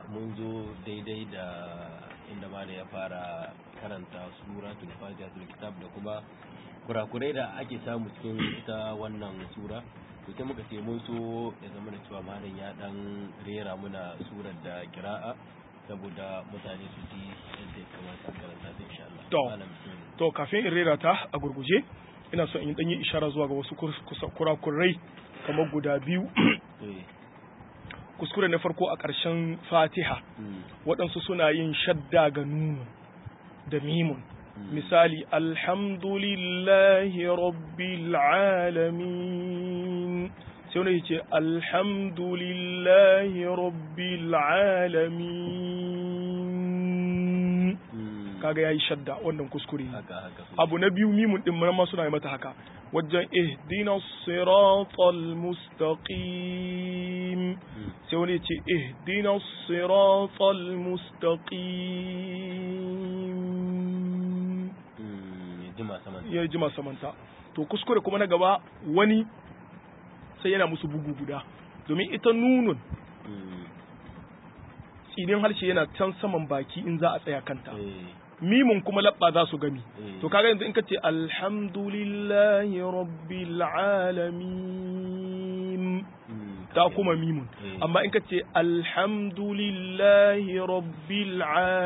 mun zo daidai da inda ma ya fara karanta suratul fatihatul kitab da kuma kurakurai da ake samu cikin ita wannan sura to sai muka ce mun so ya zama da cewa malam ya dan rera muna surar da kira'a saboda mutane su ji yadda ya kamata a karanta ta insha Allah To. Malam, bismillah. to kafin in rera ta a gurguje ina so in dan yi ishara zuwa ga wasu kus- kus- kurakurai kamar guda biyu Eh, kuskure na farko a ƙarshen fatiha mm, waɗansu suna yin shadda ga nunu da mimun mm, misali alhamdulillahi rabbil alamin sai wani ce alhamdulillahi rabbil alamin mm, kaga yayi shadda wannan kuskure ne haka haka so. abu na biyu mimun din ma suna yi mata haka wajen ihdina siratal mustaqim Mm, sai wani ya ce ihdina siratal mustaqim mm, ya jima saman ya jima samanta to kuskure kuma na gaba wani sai yana musu bugu guda domin ita nunun Mm, tsinin harshe yana can saman baki in za a tsaya kanta eh, mimun kuma labba za su gami eh, to kaga yanzu in ka ce alhamdulillahi rabbil alamin mm, ta haka kuma ne. mimun Eh, amma in ka ce alhamdulillahi rabbil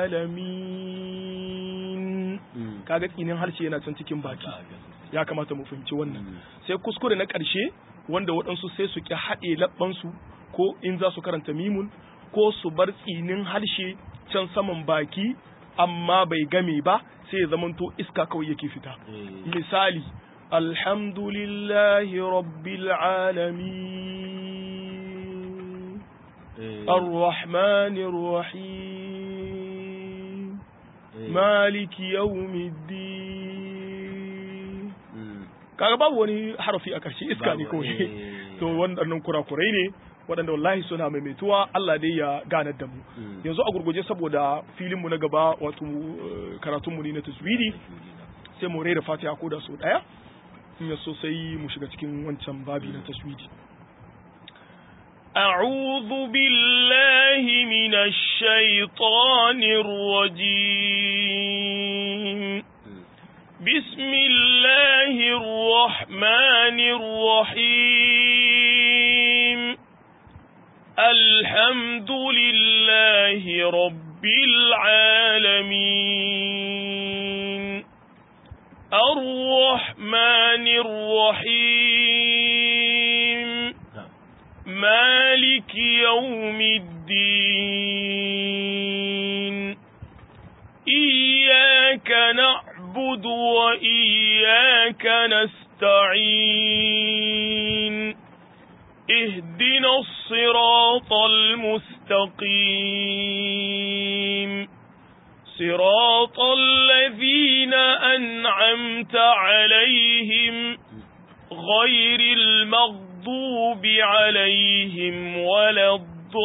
alamin mm, kaga tsinin harshe yana can cikin baki haka haka sosai. ya kamata mu fahimci wannan Mm, sai kuskure na ƙarshe wanda waɗansu sai su ƙi haɗe labbansu ko in za su karanta mimun ko su bar tsinin harshe can saman baki amma bai game ba sai ya zamanto iska kawai yake fita eh, misali alhamdulillahi rabbil alamin eh, arrahmanir rahim eh, maliki yawmiddin mm, kaga babu wani harafi a ƙarshe iska ne babu, kawai eh, to waɗannan kurakurai ne waɗanda wallahi suna maimaituwa Allah dai ya ganar da mu mm, yanzu a gurguje saboda filinmu na gaba wato eh, karatunmu ne na taswiri sai mu rera fatiha ko da so ɗaya in ya so sai mu shiga cikin wancan babi na taswiri أعوذ بالله من الشيطان الرجيم mm, بسم الله الرحمن الرحيم الحمد لله رب العالمين الرحمن الرحيم na'am. مالك يوم الدين إياك نعبد وإياك نستعين اهدنا الصراط المستقيم صراط الذين أنعمت عليهم غير المغضوب عليهم ولا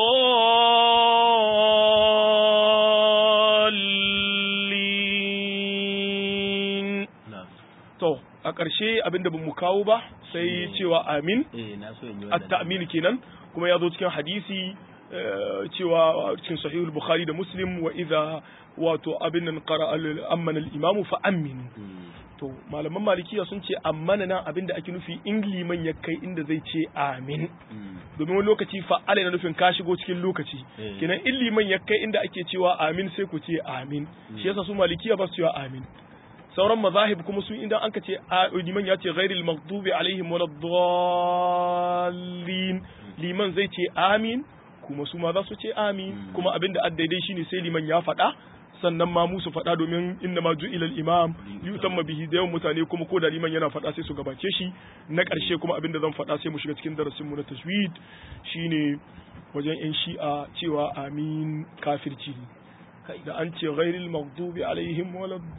الضالين na'am. to a ƙarshe abinda ba mu kawo ba sai Shine- cewa amin eh na so in yi wannan at-ta'min kenan kuma ya zo cikin hadisi eh, cewa cikin sahihul bukhari da muslim wa idza wato abin nan qara al-amman al-imamu fa aminu Mm, to malaman malikiya sun ce amana nan abinda ake nufi in liman ya kai inda zai ce amin mm, domin wani lokaci fa'ala na nufin ka shigo cikin lokaci Eh. kenan in liman ya kai inda ake cewa amin sai ku ce amin shi yasa su malikiya ba su cewa amin sauran mazahib kuma su idan an ka ce a- liman ya ce ghairil maghdubi alaihim waladdallin liman zai ce amin kuma su ma za su ce amin Mm. kuma abinda addaidai shine sai liman ya faɗa sannan ma musu faɗa domin inna ma ju'ila al-imam yutamma bihi da yawan mutane kuma ko da liman yana faɗa sai su gabace shi na ƙarshe kuma abinda zan faɗa sai mu shiga cikin darasin mu na tajwid shine wajen yan shi'a cewa amin kafirci ne da an ce ghairil maghdubi alaihim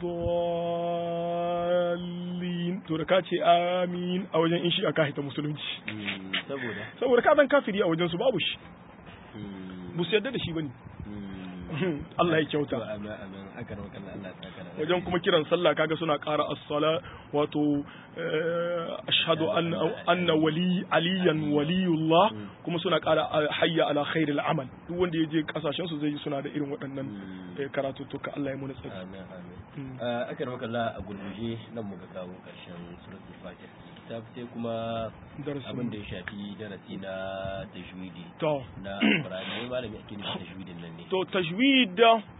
waladdallin to da ka ce amin a wajen yan shi'a ka hita musulunci mm, saboda saboda ka zan kafiri a wajen su babu shi mm, bu su yarda da shi bane Mm. Allah ya To, kyauta amin amin akar makalla Allah ya saka da wajen kuma kiran sallah kaga suna ƙara as-sala wato eh, ashhadu anna anna wali aliyan waliyullah kuma suna ƙara eh, hayya ala khairil amal duk wanda ya je kasashen su zai ji suna da irin waɗannan Mm. eh, karatuttuka Allah ya muna tsari amin amin Mm. Ah, akar makalla a gurguje nan muka kawo karshen suratul fatiha kitab sai kuma darasin abin da ya shafi darasi na tajwidi to na alqur'ani wai malami ake nufi tajwidin nan ne to tajwid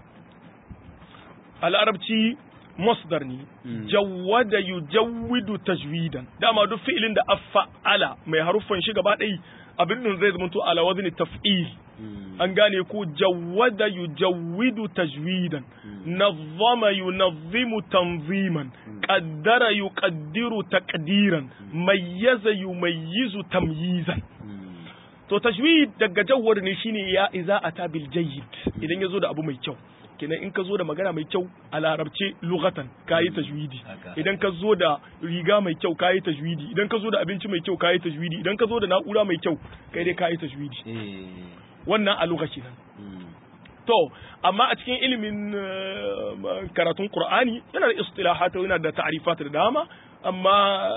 a larabci masdar ne Mm. jawwada yujawwidu tajwidan dama duk fi'ilin da afa'ala mai haruffan shi gaba ɗaya abin nan zai zama to ala wazni taf'il Mm. an gane ko jawwada yujawwidu tajwidan Mm. nazzama yunazzimu tanziman qaddara yuqaddiru taqdiran mayyaza yumayyizu tamyizan Mm. to tajwid daga jawwar ne shine ya iza ata bil jayyid idan yazo da abu mai kyau kenan in ka zo da magana mai kyau a larabce lughatan kayi tajwidi Haka. idan ka zo da riga mai kyau kayi tajwidi idan ka zo da abinci mai kyau kayi tajwidi idan ka zo da na'ura mai kyau kai dai kayi tajwidi Eh. wannan a lugha kenan Mm. to amma a cikin ilimin eh, karatun qur'ani yana da istilahat yana da ta'rifat da dama amma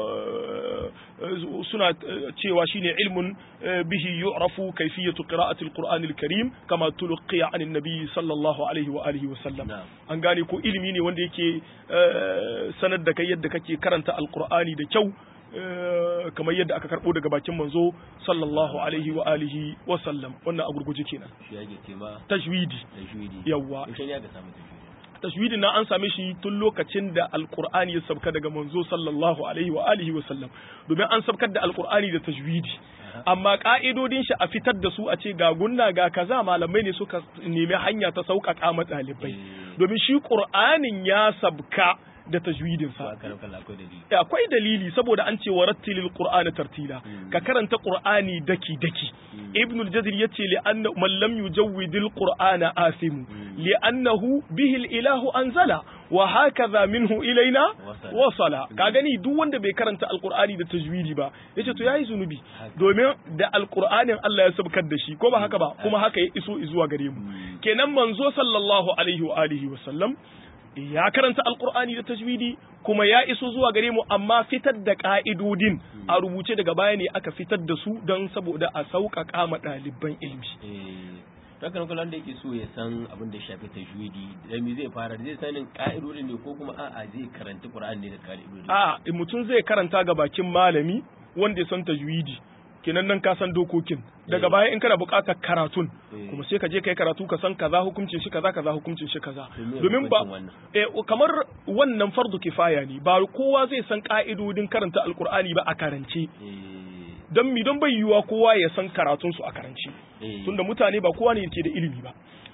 eh, suna eh, cewa shine ilmun eh, bihi yu'rafu kayfiyatu qira'ati al-qur'ani al-karim kama tulqiya an an-nabi sallallahu alaihi wa alihi wa sallam Na'am. an gane ko ilimi ne wanda yake eh, sanar da kai yadda kake karanta al-qur'ani da kyau eh, kamar yadda aka karbo daga bakin manzo sallallahu alaihi wa alihi wa sallam wannan a gurguje kenan shi yake ce ma tajwidi tajwidi Yawwa. yaushe ne aka samu tajwidi tajwidin na an same shi tun lokacin da alqur'ani ya sabka daga manzo sallallahu alaihi wa alihi wa sallam domin an sabkar da alqur'ani da tajwidi amma ka'idodin shi a fitar da su a ce ga gunna ga kaza malamai ne suka nemi hanya ta sauƙaƙa ma ɗalibai Eh. domin shi qur'anin ya sabka da tajwidin to sa aka rauka akwai dalili akwai dalili saboda an ce wa rattilil qur'ana tartila Mm. ka karanta qur'ani daki daki Mm. ibn al-jazir yace li anna man lam yujawwidil qur'ana asimu Mm. li annahu bihi al-ilahu anzala wa hakaza minhu ilaina Wasala. wasala ka gani duk wanda bai karanta alqur'ani da tajwidi ba yace to yayi zunubi Haka. domin da alqur'anin Allah ya sabkar da shi ko ba haka ba kuma haka ya iso zuwa gare mu Mm. kenan manzo sallallahu alaihi wa alihi wa sallam ya karanta alqur'ani da tajwidi kuma ya iso zuwa gare mu amma fitar da ka'idodin a rubuce daga baya ne aka fitar da su don saboda a sauƙaƙa ma ɗaliban ilimi eh to haka nan da yake so ya san abin da ya shafi tajwidi da me zai fara zai sanin ka'idodin ne ko kuma a'a zai karanta qur'ani ne da ka'idodin a mutum zai karanta ga bakin malami wanda ya san tajwidi kenan nan ka san dokokin daga Eh. baya in kana buƙatar karatun Eh. kuma sai ka je kai karatu ka san kaza hukuncin shi kaza kaza hukuncin shi kaza To me domin ba hukuncin wannan? eh kamar wannan fardu kifaya ne ba kowa zai san ka'idodin karanta alkur'ani ba a karance eh don mi don bai yiwuwa kowa ya san karatun su a karance eh tunda mutane ba kowa ne ke da ilimi ba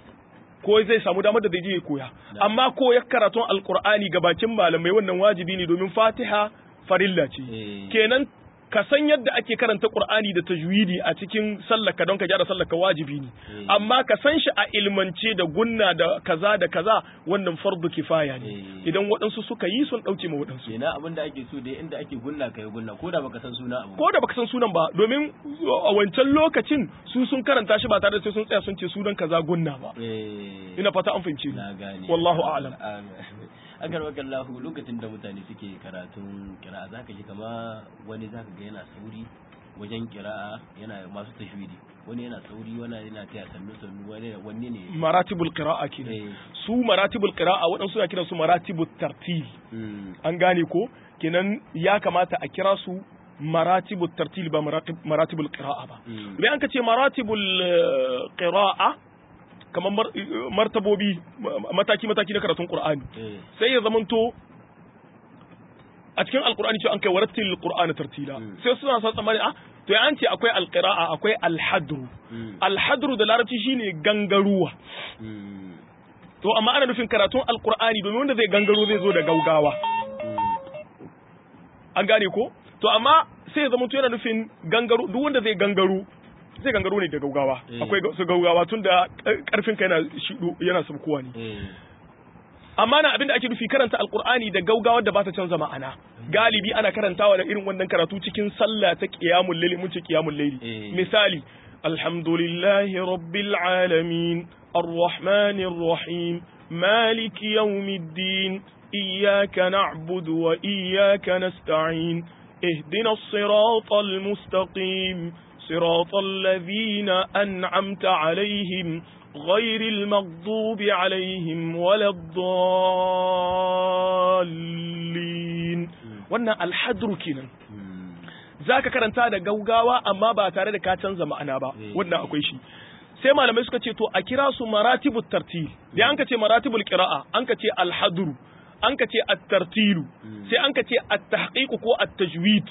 ko zai samu damar da zai je ya koya Na. amma koyar karatun alkur'ani ga bakin malamai wannan wajibi ne domin fatiha farilla ce Eh. kenan ka san yadda ake karanta qur'ani da tajwidi a cikin sallaka don ka gyara sallaka wajibi ne Eh. amma ka san shi a ilmance da gunna da kaza da kaza wannan fardu kifaya ne Eh. idan waɗansu suka yi sun ɗauke ma waɗansu kenan abin da ake so dai inda ake gunna kai gunna ko da baka san suna abu ko da baka san sunan ba domin a wancan lokacin su sun karanta shi ba tare da sai sun tsaya sun ce sunan kaza gunna ba eh ina fata an fahimce ni na gane wallahu a'lam akan maka Allah lokacin da mutane suke karatun kira'a zaka ji kama wani zaka ga yana sauri wajen kira'a yana masu tashwidi wani yana sauri wani yana taya sannu sannu wani wanne ne maratibul qira'a kenan eh su maratibul qira'a waɗansu suna kiransu maratibut tartil mm, an gane ko kenan ya kamata a kira su maratibut tartil ba maratib- maratibul qira'a ba mm, idan an ka ce maratibul eh, qira'a kamar mar- eh, martabobi mataki mataki na karatun qur'ani eh sai ya zamanto a cikin alqur'ani cewa an kai warattil qur'ana tartila Mm. sai suna sa tsammani ah to ya an ce akwai alqira'a akwai alhadru mm, alhadru da larabci shine gangaruwa mm, to amma ana nufin karatun alqur'ani domin wanda zai gangaro zai zo da gaugawa mm, an gane ko to amma sai ya zama to yana nufin gangaro duk wanda zai gangaro zai gangaro ne da gaugawa Eh. akwai ga- su gaugawa tun da karfin ka yana shido yana sabkuwa ne eh amma na abinda ake nufi karanta alqur'ani da gaugawar da ba ta canza ma'ana galibi ana karantawa da irin wannan karatu cikin sallah ta qiyamul layli mun ce qiyamul layli Eh. misali alhamdulillahi rabbil alamin arrahmanir rahim مالك يوم الدين إياك نعبد وإياك نستعين اهدنا الصراط المستقيم صراط الذين أنعمت عليهم غير المغضوب عليهم ولا الضالين wannan alhadru kenan zaka karanta da gaugawa amma ba tare da ka canza ma'ana ba wannan akwai shi sai malamai suka ce to a kira su maratibut tartil da an ka ce maratibul qira'a an ka ce alhadru an ka ce at-tartilu sai an ka ce at-tahqiq ko at-tajwid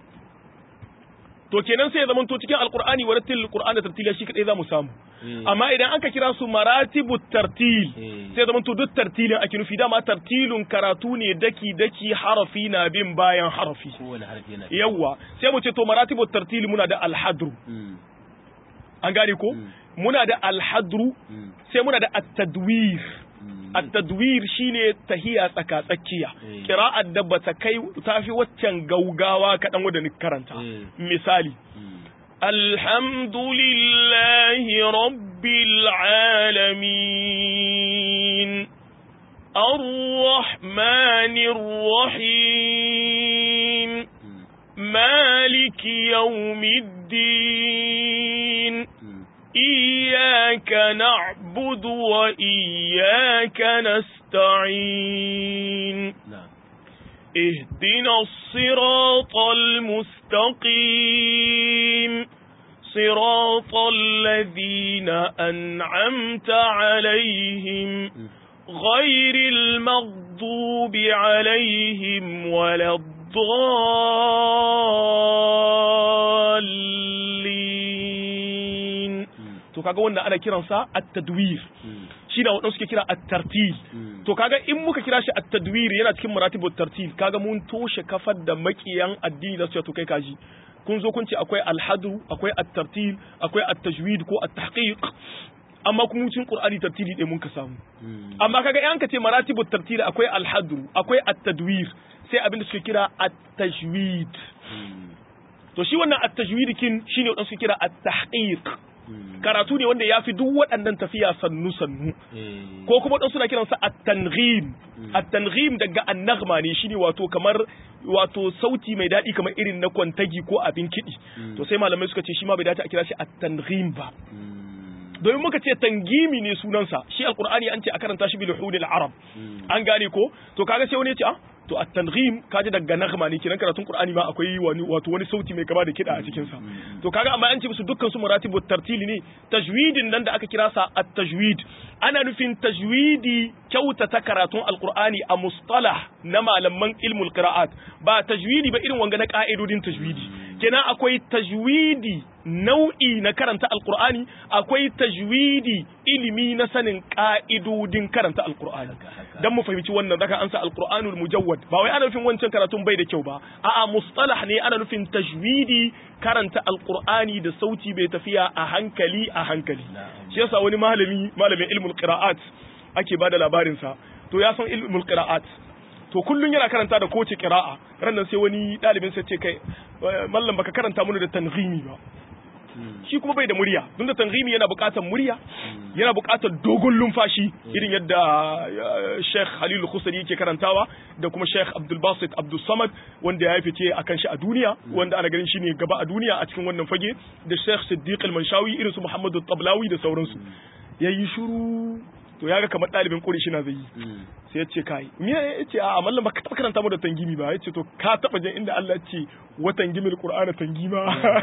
to kenan sai ya zama to cikin alqur'ani wa rattil qur'ana tartila shi kadai zamu samu amma idan aka kira su maratibut tartil sai zama to duk tartilin ake nufi dama tartilun karatu ne daki daki harafi na bin bayan harafi yawa sai mu ce to maratibut tartil muna da alhadru an gane ko muna da alhadru sai muna da at-tadwir at-tadwir shine tahiya tsaka tsakiya qira'at da bata kai tafi waccan gaugawa kadan wanda ni karanta misali alhamdulillahi rabbil alamin arrahmanir rahim مالك يوم الدين إياك نعبد وإياك نستعين اهدنا الصراط المستقيم صراط الذين أنعمت عليهم غير المغضوب عليهم ولا الضالين to kaga wannan ana kiransa at-tadwir shi da wadansu suke kira at-tartil to kaga in muka kira shi at-tadwir yana cikin maratibut tartil kaga mun toshe kafar da makiyan addini da su to kai kaji kun zo kun ce akwai al-hadu akwai at-tartil akwai at-tajwid ko at-tahqiq amma kuma cikin qur'ani tartili ɗaya mun ka samu amma kaga in ka ce maratibut tartil akwai al-hadu akwai at-tadwir sai abin da suke kira at-tajwid to shi wannan at-tajwid kin shine wadansu kira at-tahqiq karatu ne wanda ya fi duk waɗannan tafiya sannu sannu ko kuma wadansu suna kiransa at-tanghim at-tanghim daga an-naghma ne shine wato kamar wato sauti mai daɗi kamar irin na kwantagi ko abin kiɗi to sai malamai suka ce shi ma bai dace a kira shi at-tanghim ba domin muka ce tangimi ne sunansa shi alqur'ani an ce a karanta shi bil hudil arab an gane ko to kaga sai wani ya ce ah to at-tanghim kaji daga naghma ne kiran karatun qur'ani ma akwai wani wato wani sauti mai kama da kida a cikin sa to kaga amma an ce musu dukkan su maratibut tartili ne tajwidin nan da aka kira sa at-tajwid ana nufin tajwidi kyautata karatun alqur'ani a mustalah na malaman ilmul qira'at ba tajwidi ba irin wanga na ka'idodin tajwidi kenan akwai tajwidi nau'i na karanta alqur'ani akwai tajwidi ilimi na sanin ka'idodin karanta alqur'ani dan mu fahimci wannan zaka ansa alqur'anul mujawwad ba wai ana nufin wancan karatun bai da kyau ba a'a mustalah ne ana nufin tajwidi karanta alqur'ani da sauti bai tafiya a hankali a hankali shi yasa wani malami malamin ilmul qira'at ake bada labarin sa to ya san ilmul qira'at to kullun yana karanta da kowace qira'a rannan sai wani dalibin sai ce kai mallam baka karanta mana da tanghimi ba shi kuma bai da murya don da tanghimi yana buƙatar murya yana buƙatar dogon lumfashi irin yadda Sheikh Halil Khusari yake karantawa da kuma Sheikh Abdul Basit Abdul Samad wanda ya fice akan shi a duniya wanda ana ganin shi ne gaba a duniya a cikin wannan fage da Sheikh Siddiq Al-Manshawi irin su Muhammadu Tablawi da sauransu yayi shiru to ya ga kamar ɗalibin ƙuri shi na zai yi sai ya ce kai me ya ce a mallam ba ka taɓa karanta mu da tangimi ba ya ce to ka taɓa jin inda Allah ya ce wa tangimil qur'ana tangima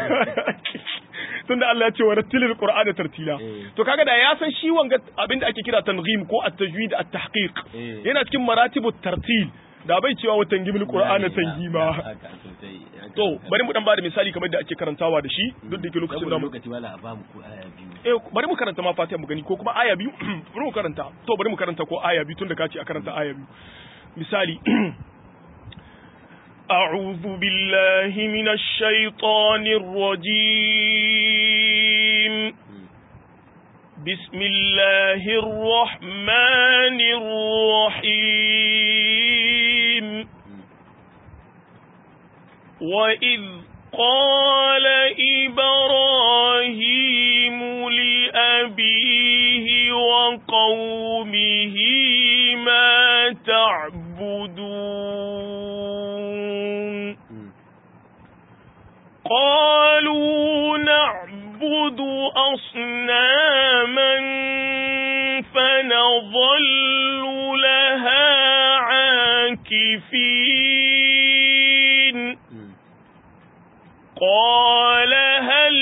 tunda Allah ya ce wa rattilil qur'ana tartila to kaga da ya san shi wanga abinda ake kira tanghim ko at-tajwid at-tahqiq yana cikin maratibut tartil da bai cewa wa tangimil qur'ana tangima to bari mu dan bada misali kamar da ake karantawa da shi duk da ke lokacin da mu lokaci wala a ba mu ko aya biyu eh bari mu karanta ma fatiha mu gani ko kuma aya biyu bari mu karanta to bari mu karanta ko aya biyu tunda ka ce a karanta aya biyu misali أعوذ بالله من الشيطان الرجيم بسم الله الرحمن الرحيم وإذ قال إبراهيم قومه ما تعبدون قالوا نعبد أصناما فنظل لها عاكفين قال هل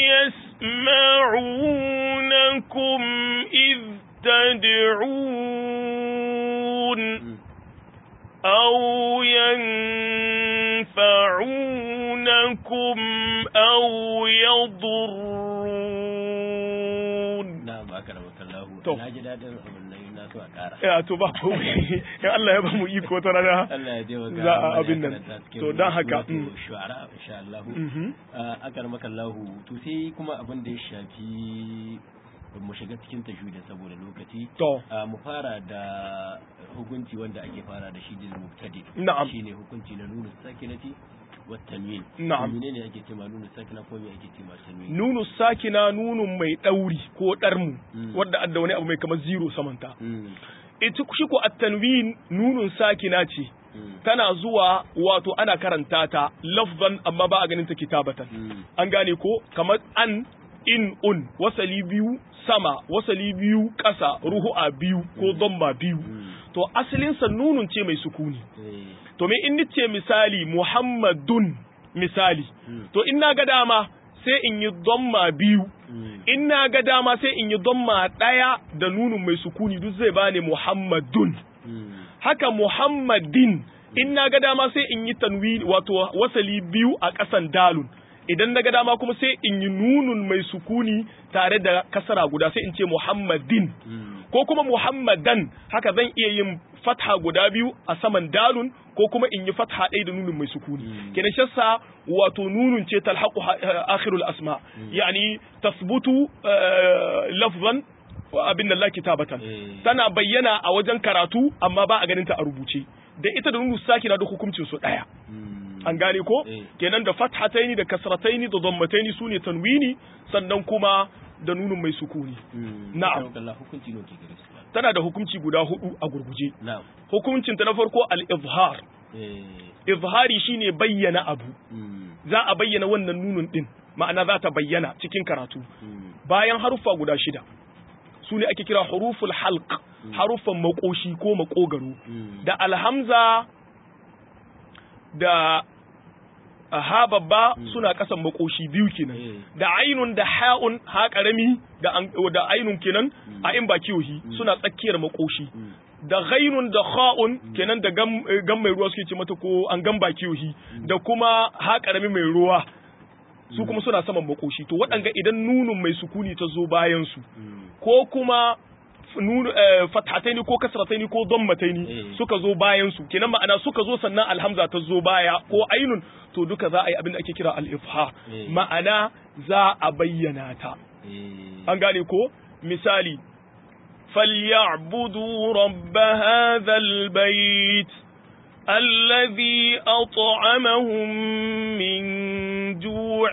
يسمعونكم إذ تدعون أو ينفعونكم أو يضرون na'am akramaka Allah To. na ji dadin abin nan na so a ƙara ya to ba komai in Allah ya ba mu iko ta rana Allah ya taimaka Za a mana ya abin nan. karanta cikin To, don haka, suratul mm. shu'ara insha Allah Mhm. akramaka Allah to sai kuma abin da ya shafi mu shiga cikin tajwidin saboda lokaci to Ah, mu fara da hukunci wanda ake fara da shi da mubtadi Na'am. shine hukunci na nunu sakinati wa tanwin Na'am. menene ake cewa nunu sakina ko me ake cewa tanwin nunu sakina nunun mai ɗauri ko ɗarmu Mm. wadda adda wani abu mai kamar zero samanta Mm, ita shi ko at-tanwin nunun sakina ce mm, tana zuwa wato ana karanta ta lafzan amma ba a ganin ta kitabatan mm, an gane ko kamar an in un wasali biyu sama wasali biyu ƙasa ruhu'a biyu ko domba biyu mm, to asalinsa nunun ce mai sukuni eh, to me in nice misali muhammadun misali mm, to in na ga dama sai in yi domma biyu mm, in na ga dama sai in yi domma ɗaya da nunun mai sukuni duk zai bani muhammadun mm, haka muhammadin in na ga dama sai in yi tanwi wato wasali biyu a ƙasan dalun idan na ga dama kuma sai in yi nunun mai sukuni tare da kasara guda sai in ce muhammadin mm, ko kuma muhammadan haka zan iya yin fatha guda biyu a saman dalun ko kuma in yi fatha ɗaya da nunun mai sukuni Mm. kenan shassa wato nunun ce talhaqu ha- akhirul asma yani tasbutu eh, lafzan wa abin da la kitabatan Eh. tana bayyana a wajen karatu amma ba a ganin ta a rubuce da ita da nunu sakina da hukuncin su daya mm, an gane ko Eh. kenan da fathataini da kasrataini da dhammataini sune tanwini sannan kuma da nunun mai sukuni mm. Na'am. akramaka Allah hukunci ne ke gare su tana da hukunci guda hudu a gurguje na'am hukuncin ta na farko al-izhar eh, izhari shine bayyana abu mm, za a bayyana wannan nunun din ma'ana za ta bayyana cikin karatu mm, bayan haruffa guda shida su ne ake kira huruful halq haruffan makoshi ko makogaro mm, da alhamza da ha babba suna kasan makoshi biyu kenan Eh. da ainun da ha'un ha karami da an- da ainun kenan a in ba kiyohi suna tsakiyar makoshi mm, da ghainun da kha'un kenan da gam, eh, gam mai ruwa suke ce mata ko an gam ba kiyohi da kuma ha karami mai ruwa su kuma suna saman makoshi to waɗanga idan nunun mai sukuni ta zo bayan su mm, ko kuma f- nun eh, fathataini ko kasrataini ko dammataini Eh. suka zo bayan su kenan ma'ana suka zo sannan alhamza ta zo baya ko ainun to duka za a yi abin da ake kira al-ifha Eh. ma'ana za a bayyana ta eh, an gane ko misali فليعبدوا رب هذا البيت الذي أطعمهم من جوع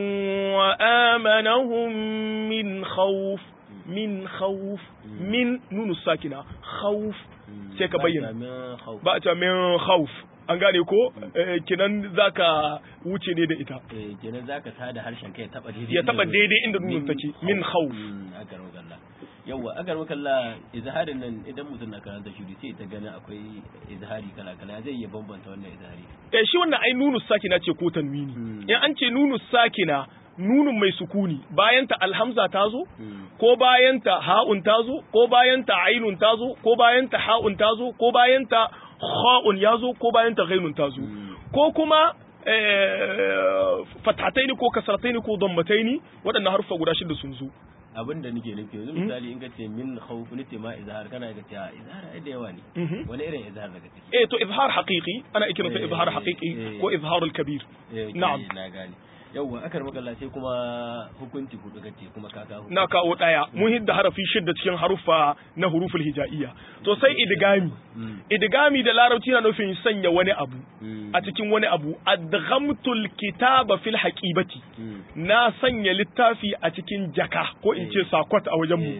وآمنهم من خوف من خوف من نون الساكنة خوف mm. sai ka Ba bayyana. jami'an khawf. ba ta min khawf an gane ko Eh, kinan zaka wuce ne da ita eh, kenan zaka tada harshen kai ya taba daidai ya taba inda- daidai inda nunun take min khawf Mm, agar wakalla yawa agar wakalla izharin nan idan mutum na karanta shi sai ta gani akwai izhari kala kala zai iya bambanta wannan izhari eh shi wannan ai nunu sakina ce ko tanwini Hmm. in an ce nunu sakina nunun mai sukuni bayan ta alhamza ta zo Mm, ko bayan ta ha'un ta zo ko bayan ta ainun ta zo ko bayan ta ha'un ta zo ko bayan ta kha'un ya zo ko bayan ta ghainun ta zo Mm. ko kuma eh, fatataini ko kasrataini ko dammataini waɗannan harfa guda shida sun zo abin da nake nufi yanzu misali in ka ce min khawf nace ma izhar kana ga cewa izhar ai da yawa ne Mhm. wani irin izhar daga ciki eh to izhar haqiqi ana ikiransa Eh, izhar eh, haqiqi eh. ko izharul kabir Eh, Na'am. na gane yawa akar makalla sai kuma hukunci hudu kace kuma ka kawo na kawo ɗaya mun hidda harafi shidda cikin haruffa na huruful hija'iyya to sai idgami Mm, idgami da larabci na nufin sanya wani abu mm, a cikin wani abu adghamtul kitaba fil haqibati mm, na sanya littafi a cikin jaka ko in ce sakwat a wajen mu eh,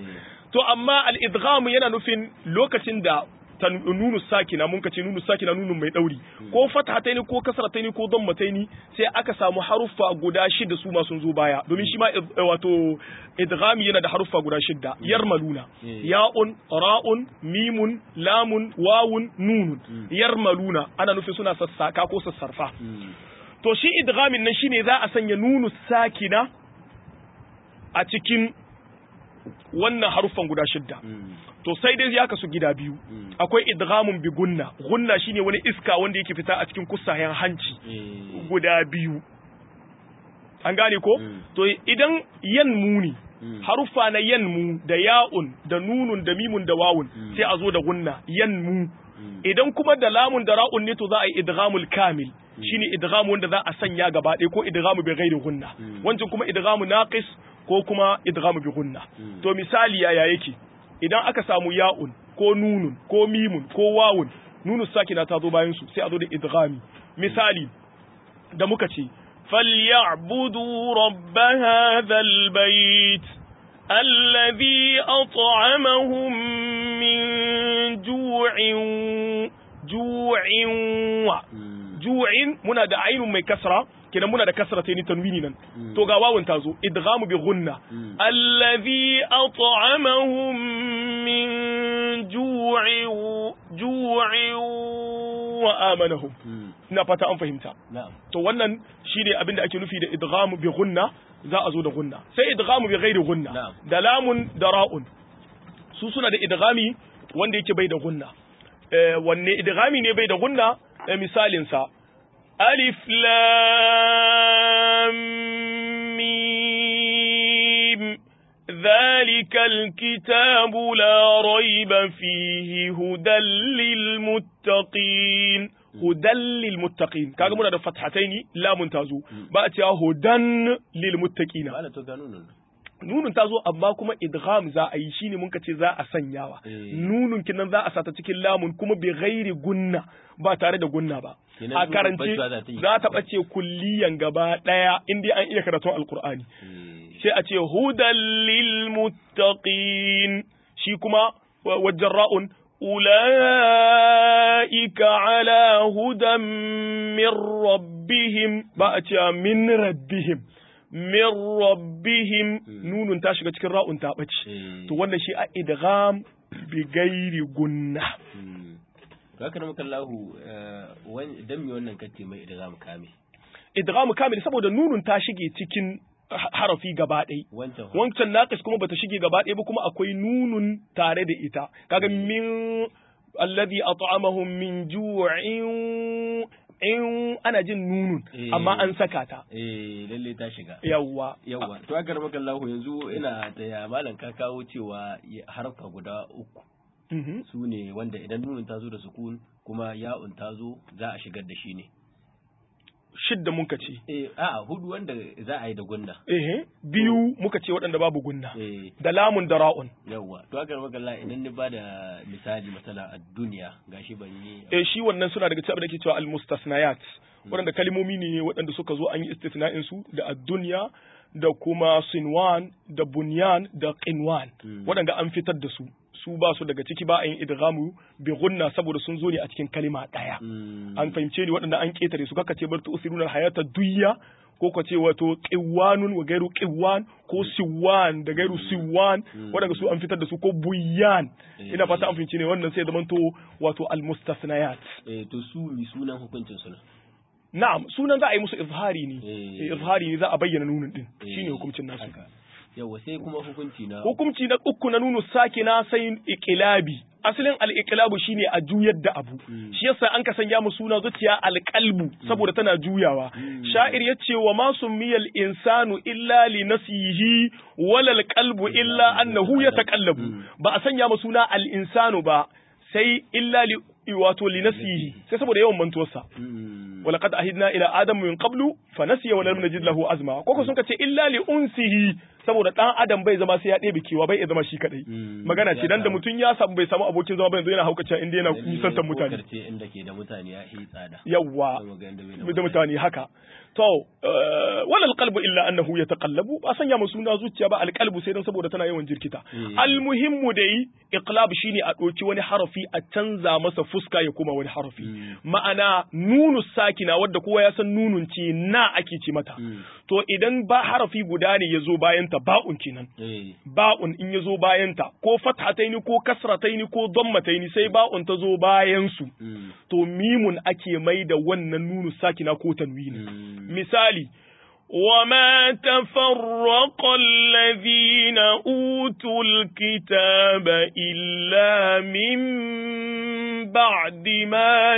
to amma al-idgham yana nufin lokacin da ta nunu sakina mun kace nunu sakina nunun mai dauri ko fathataini ko kasrataini ko dammataini sai aka samu haruffa guda shida su ma sun zo baya domin shi ma wato idghami yana da haruffa guda shida yarmaluna ya'un ra'un mimun lamun wawun nunun yarmaluna ana nufin suna sassaka ko sassarfa to shi idghamin nan shine za a sanya nunu sakina a cikin wannan haruffan guda shidda to sai dai ya kasu gida biyu akwai idghamun bi gunna gunna shine wani iska wanda yake fita a cikin kusayen hanci guda biyu an gane ko to idan yan muni haruffa na yan mu da ya'un da nunun da mimun da wawun sai a zo da gunna yan mu idan kuma da lamun da ra'un ne to za a yi idghamul kamil shine idghamu wanda za a sanya gaba ɗaya ko idghamu bi ghairi gunna wancan kuma idghamu naqis ko kuma idghamu bi gunna to misali yaya yake idan aka samu ya'un ko nunun ko mimun ko wawun nunu sakina ta zo bayan su sai a zo da idghami misali da muka ce falyabudu rabb hadha albayt alladhi at'amahum min ju'in ju'in wa ju'in muna da ainun mai kasra kenan muna da kasra ta ni tanwini nan to ga wawun ta zo idghamu bi ghunna allazi at'amahum min ju'in ju'in wa amanahum ina fata an fahimta to wannan shine abin da ake nufi da idghamu bi ghunna za a zo da gunna sai idghamu bi ghairi gunna da lamun da ra'un su suna da idghami wanda yake bai da gunna wanne idghami ne bai da gunna misalin sa alif lam mim ذلك الكتاب لا ريب فيه هدى للمتقين هدى للمتقين kaga muna da fathataini lamun tazo ba a cewa hudan lilmuttaqina nunun ta zo amma kuma idgham za a yi shine mun ce za a sanyawa nunun kinan za a sata cikin lamun kuma bi ghairi gunna ba tare da gunna ba a karance za ta bace kulliyan gaba daya inda an iya karatun alqur'ani sai a ce hudan lil muttaqin shi kuma wajen ra'un ulaika ala hudan min rabbihim ba a ce min rabbihim min rabbihim nunun ta shiga cikin ra'un ta ɓace to wannan shi a idgham bi gairi gunna to haka nan kallahu dan me wannan kace mai idgham kame idgham kamil saboda nunun ta shige cikin harafi gaba ɗai wancan naqis kuma bata shige gaba ɗaya ba kuma akwai nunun tare da ita kaga min alladhi at'amahum min ju'in in ana jin nunun amma an saka ta eh lalle ta shiga yawwa yawwa to aka maka Allah yanzu ina da ya malam ka kawo cewa harfa guda uku su ne wanda idan nunun ta zo da sukun kuma ya'un ta zo za a shigar da shi ne shidda muka ce eh a hudu wanda za a yi da gunna eh biyu muka ce waɗanda babu gunna eh da lamun da ra'un yawwa to aka maka Allah idan ni bada misali masala a duniya gashi ban yi eh shi wannan suna daga cikin da ke cewa al-mustasnayat waɗanda kalmomi ne waɗanda suka zo an yi istisna'in su da ad-dunya da kuma sinwan da bunyan da qinwan waɗanda an fitar da su su ba su daga ciki ba a yin idghamu bi gunna saboda sun zo ne a cikin kalima ɗaya an fahimce ni waɗanda an ketare su kaka ce bar tu usiruna hayata duyya ko ka ce wato qiwanun wa gairu qiwan ko siwan da gairu siwan waɗanda su an fitar da su ko buyan ina fata an fahimce ne wannan sai zamanto wato almustasnayat eh to su mi sunan hukuncin su na'am sunan za a yi musu izhari ne izhari ne za a bayyana nunin din shine hukuncin nasu yawa sai kuma hukunci na hukunci na uku na nunu sakina sai iqilabi asalin al-iqlabu shine a juyar da abu shi yasa an ka sanya mu suna zuciya al-qalbu saboda tana juyawa sha'ir yace wa ma summiyal insanu illa li nasihi wala al-qalbu illa annahu yataqallabu ba a sanya mu suna al-insanu ba sai illa li wato li nasihi sai saboda yawan mantuwarsa ولقد أهدنا إلى آدم من قبل فنسي ولم نجد له أزما koko sun ce illa li unsihi saboda dan adam bai zama sai ya ɗebe kewa bai zama shi kadai magana ce dan da mutum ya samu bai samu abokin zama ba yanzu yana haukace inda yana nisantar mutane inda ke da mutane ya yi tsada yawa da mutane haka to wala alqalbu illa annahu yataqallabu ba sanya mu suna zuciya ba alqalbu sai dan saboda tana yawan jirkita almuhimmu dai iqlab shine a doki wani harafi a canza masa fuska ya koma wani harafi ma'ana nunu sakina wadda kowa ya san nunun ce na ake ce mata to idan ba harafi guda ne yazo bayan ta ba'un kenan ba'un in yazo bayan ta ko fathataini ko kasrataini ko dammataini sai ba'un ta zo bayan su to mimun ake mai da wannan nunu sakina ko tanwini misali وما تفرق الذين أوتوا الكتاب إلا من بعد ما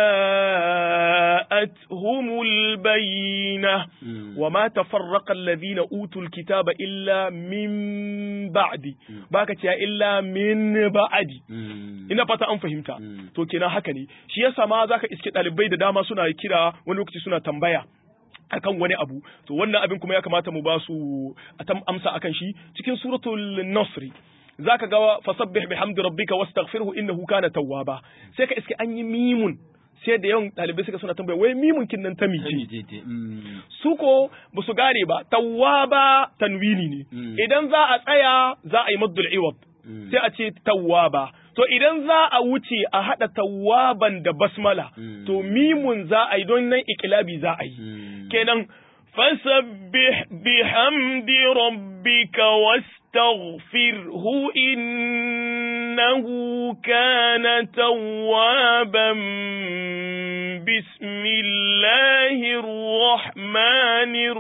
جاءتهم البينة وما تفرق الذين أوتوا الكتاب إلا من بعد باكتيا إلا من بعد ina fata an fahimta to kenan haka ne shi yasa ma zaka iske ɗalibai da dama suna kira wani lokaci suna tambaya akan wani abu to wannan abin kuma ya kamata mu ba su amsa akan shi cikin suratul nasri zaka ga fasabbih bihamdi rabbika wastaghfirhu innahu kana tawwaba sai ka iske an yi mimun sai da yawan ɗalibai suka suna tambaya wai mimun kin nan ta mice su ko ba su gane ba tawwaba tanwini ne idan za a tsaya za a yi maddul iwad sai a ce tawwaba to idan za a wuce a haɗa tawaban da basmala to mimun za a yi don nan ikilabi za a yi kenan fasabbih bihamdi rabbika wastaghfirhu innahu kana tawwaban bismillahir rahmanir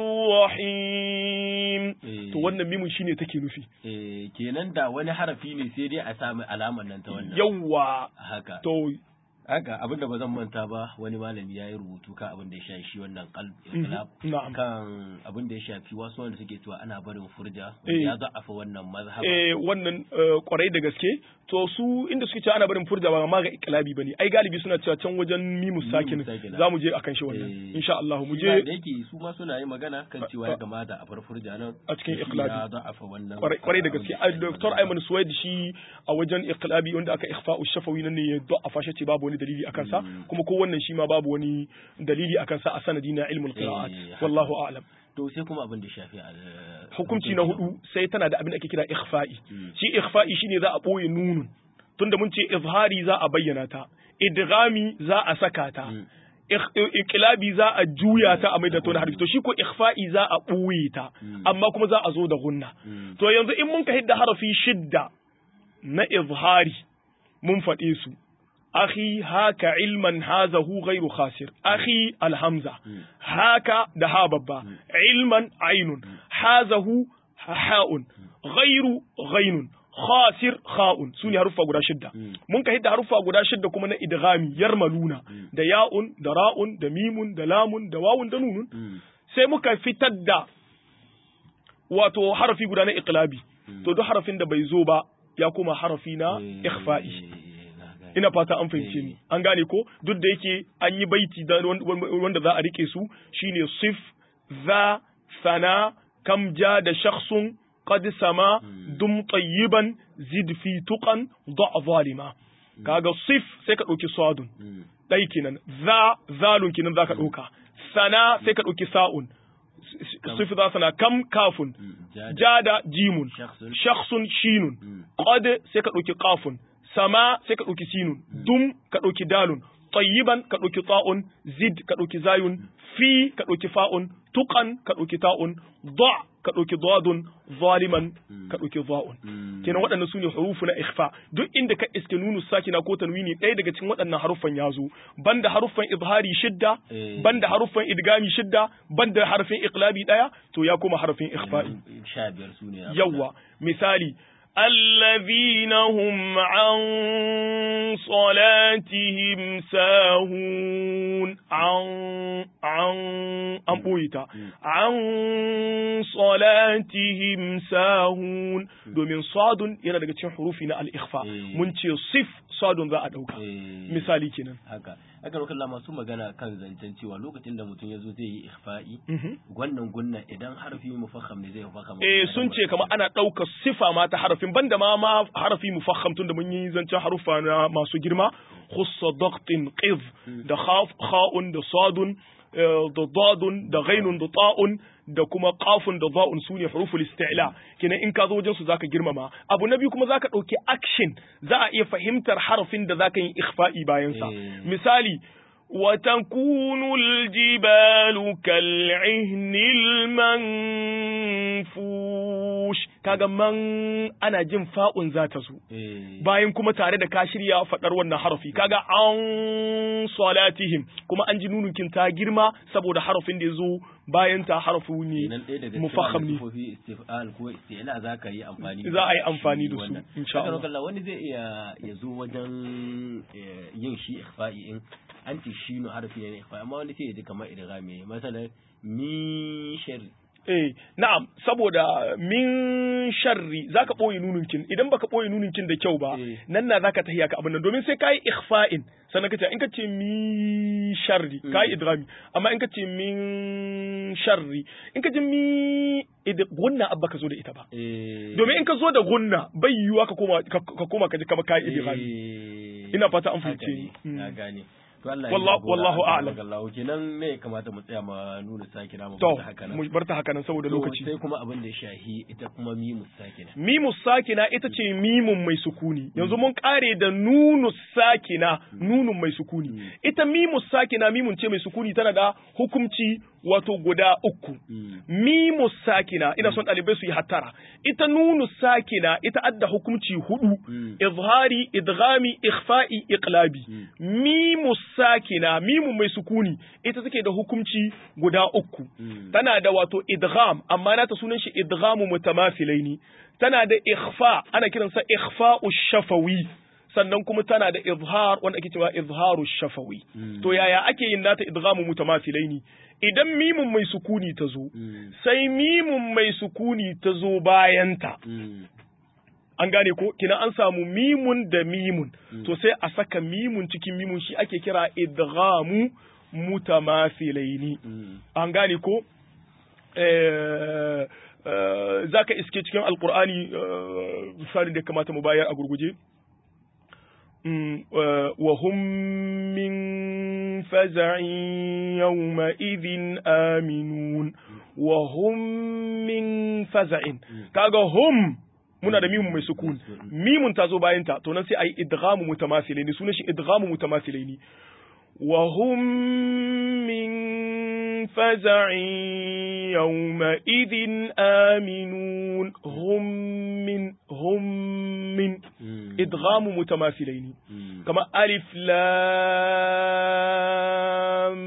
rahim to wannan mimun shine take nufi eh kenan da wani harafi ne sai dai a sami alamar nan ta wannan yawa haka to haka abin da ba zan manta ba wani malami ya yi rubutu kan abin da ya shafi shi wannan qalb ikhtilaf na'am. kan abin da ya shafi wasu wanda suke cewa ana barin furja Eh. ya za'afa wannan mazhaba eh wannan eh, kwarai da gaske to su inda suke cewa ana barin furja ba ma ga iklabi bane ai galibi suna cewa can wajen mimu sakin sakina. za mu je akan shi wannan Eh, insha Allah mu shi ma je da yake su ma suna yin magana kan cewa ya kamata a bar furja nan A cikin shi ikhlabi. ya za'afa wannan kwarai kwarai da abin gaske ya ai shafi Dr. mazhaba. Ayman Suwaid shi a wajen iklabi wanda aka ikhfa'u shafawi nan ne ya da'afa shi ce babu wani dalili akan sa Mm. kuma ko wannan shi ma babu wani dalili akan sa a sanadi na ilmul qira'at Eh, haka. wallahu a'lam to sai kuma abin da ya shafi a hukunci na hudu sai tana da abin da ake kira ikhfa'i Mm. shi ikhfa'i shine za a boye nunun tunda mun ce izhari za a bayyana ta idghami za a saka ta Mm. Ik- iqlabi za a juya ta a maida ta wani harfi to shi ko ikhfa'i za a boye ta Mm. amma kuma za a zo da gunna Mm. to yanzu in mun ka hidda harafi shidda na izhari mun faɗe su akhi haka ilman hazahu ghairu khasir akhi alhamza haka da ha babba ilman ainun hazahu ha'un ghairu ghainun khasir kha'un su ne haruffa guda shidda mun ka hidda haruffa guda shidda kuma na idghami yarmaluna da ya'un da ra'un da mimun da lamun da wawun da nunun Mm. sai muka fitar da wato harafi guda na iqlabi to duk harafin da bai zo ba ya koma harafi na Eh, ikhfa'i na gane. ina fata an fahimce ni an gane ko duk da yake an yi baiti da wan- wan- wanda za a rike su shine sif za sana kam ja da shakhsun qad sama dum tayyiban zid fi tuqan da zalima kaga sif sai ka dauki sadun Mm. dai kenan za zalun kenan zaka dauka sana sai ka dauki sa'un sif za sana kam kafun Mm. Ja da- jada jimun Shakhsun. shakhsun shinun Mm. qad sai ka ɗauki qafun sama sai ka ɗauki sinun dum ka ɗauki dalun tayyiban ka ɗauki ta'un zid ka ɗauki zayun fi ka ɗauki fa'un tuqan ka ɗauki ta'un da ka ɗauki dadun zaliman ka ɗauki za'un Mm. kenan waɗannan su ne hurufu na ikhfa duk inda ka iske nunu sakina ko tanwini ɗaya daga cikin waɗannan haruffan ya zo banda haruffan izhari shidda Eh. banda haruffan idgami shidda banda harfin iqlabi ɗaya to ya koma harfin ikhfa'i Yanzu sha biyar su ne a yawwa misali الذين هم عن صلاتهم ساهون عن عن an ɓoye ta an salatihim sahun domin sadun yana daga cikin hurufi na al-ikhfa Eh. mun ce sif sadun za a ɗauka Eh. misali kenan haka aka roƙa Allah masu magana kan zancen cewa lokacin da mutum ya zo zai yi ikhfa'i Mhm. wannan gunna idan harfi mufakham ne zai mufakham eh sun ce kamar ana ɗaukar sifa ma ta harafin banda ma ma harafi mufakham tun da mun yi zancen harufa na masu girma khussa daqtin qiz da khaf kha'un da sadun da dadun da ghainun da ta'un da kuma qafun da za'un sune huruful isti'la kenan in ka zo wajen su zaka girmama abu na biyu kuma zaka dauki action za a iya fahimtar harafin da zaka yi ikhfa'i bayan sa misali وتكون الجبال كالعهن المنفوش kaga man ana jin fa'un za ta zo bayan kuma tare da ka shirya faɗar wannan harafi kaga an salatihim kuma an ji nunukin ta girma saboda harafin da ya zo bayan ta harafu ne mufaham ne za ka yi amfani za a yi amfani da su insha Allah wani zai iya ya zo wajen yin shi ikhfa'i in an ce shi no harfi ne ikhfa amma wanda sai ya ji kamar idghami masalan min sharri eh na'am saboda min sharri zaka boye nununkin idan baka boye nununkin da kyau ba nan na zaka tahiya ka abin nan domin sai kai ikhfa'in sannan kace in kace mi sharri kai idghami amma in kace min sharri in kace mi gunna abba ka zo da ita ba domin in ka zo da gunna bai yiwuwa ka koma ka koma ka ji kamar kai idghami ina fata an fahimce ni na gane wallahu a'lam Allah kenan me kamata mu tsaya ma nuna sakina mu to bar haka nan mu bar ta haka nan saboda lokaci sai kuma abin da ya shahi ita kuma mimu sakina mimu sakina ita ce mimun mai sukuni yanzu mun kare da nunu sakina nunun mai sukuni ita mimu sakina mimun ce mai sukuni tana da hukumci wato guda uku mimu sakina ina son ɗalibai su yi hattara ita nunu sakina ita adda hukumci hudu izhari idghami ikhfa'i iqlabi mimu sakina mimu mai sukuni ita take da hukumci guda uku tana da wato idgham amma nata sunan shi idghamu mutamathilaini tana da ikhfa ana kiransa ikhfa'u shafawi sannan kuma tana da izhar wanda ake cewa izharu shafawi to yaya ake yin nata idghamu mutamathilaini idan mimun mai sukuni ta zo sai mimun mai sukuni ta zo bayanta an gane ko kina an samu mimun da mimun to sai a saka mimun cikin mimun shi ake kira idghamu mutamathilaini an gane ko zaka iske cikin alqur'ani misalin da kamata mu bayar a gurguje وهم من فزع يومئذ آمنون وهم من فزع كاغا هم muna da mimun mai sukun mimun ta zo bayan ta to nan sai ayi idghamu mutamathilaini sunan shi idghamu mutamathilaini wa hum min faza'in yawma idhin aminun hum min hum min idghamu mutamathilaini kama alif lam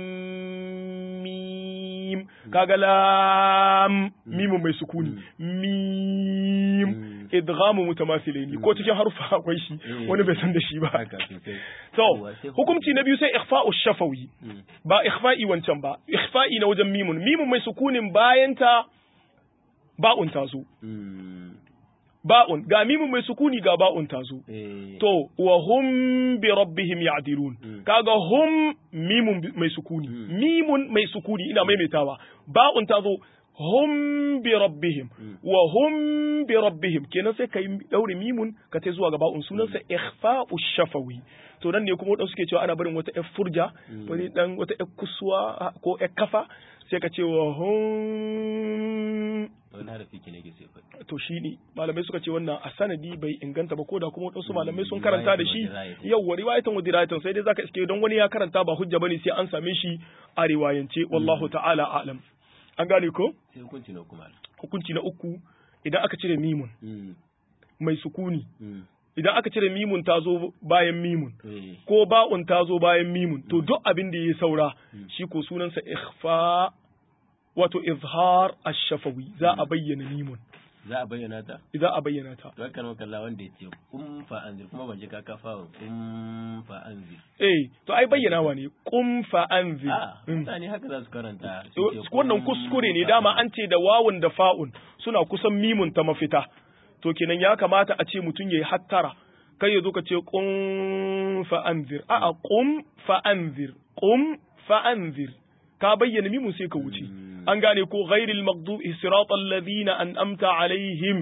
mim kaga lam mimun mai sukuni mim idghamu mutamathilaini ko cikin harufa akwai shi wani bai san da shi ba to hukunci na biyu sai ikhfa'u shafawi ba ikhfa'i wancan ba ikhfa'i na wajen mimun mimun mai sukunin bayan ta ba'un ta zo ba'un ga mimun mai sukuni ga ba'un ta zo to wa hum bi rabbihim ya'dilun kaga hum mimun mai sukuni mimun mai sukuni ina maimaitawa ba'un ta zo hum bi rabbihim wa hum bi rabbihim kenan sai kai daure mimun ka tai zuwa ga ba'un sunansa ikhfa'u shafawi to nan ne kuma wadansu suke cewa ana barin wata ƴar furja wani dan wata ƴar kusuwa ko ƴar kafa sai ka ce wa hum wani harafi ke nake sai faɗi to shi ne malamai suka ce wannan a sanadi bai inganta ba ko da kuma wadansu malamai sun karanta da shi yawwa riwayatan wa dirayatan sai dai zaka iske don wani ya karanta ba hujja bane sai an same shi a riwayance wallahu ta'ala a'lam an gane ko sai hukunci na kuma hukunci na uku idan aka cire mimun mai sukuni idan aka cire mimun ta zo bayan mimun ko ba'un ta zo bayan mimun to duk abin da ya saura shi ko sunansa ikhfa wato izhar ash-shafawi za a bayyana mimun za a bayyana ta za a bayyana ta to kan kalla wanda yace kum fa anzir kuma ban ji ka kafa kum fa anzir eh to ai bayyanawa ne kum fa anzir a mutane haka za su karanta wannan kuskure ne dama an ce da wawun da fa'un suna kusan mimun ta mafita to kenan ya kamata a ce mutum yayi hattara kai ya zo ka ce qum fa anzir a'a qum fa anzir qum fa anzir ka bayyana mimun sai ka wuce an gane ko ghairil maghdubi siratal ladina an'amta alaihim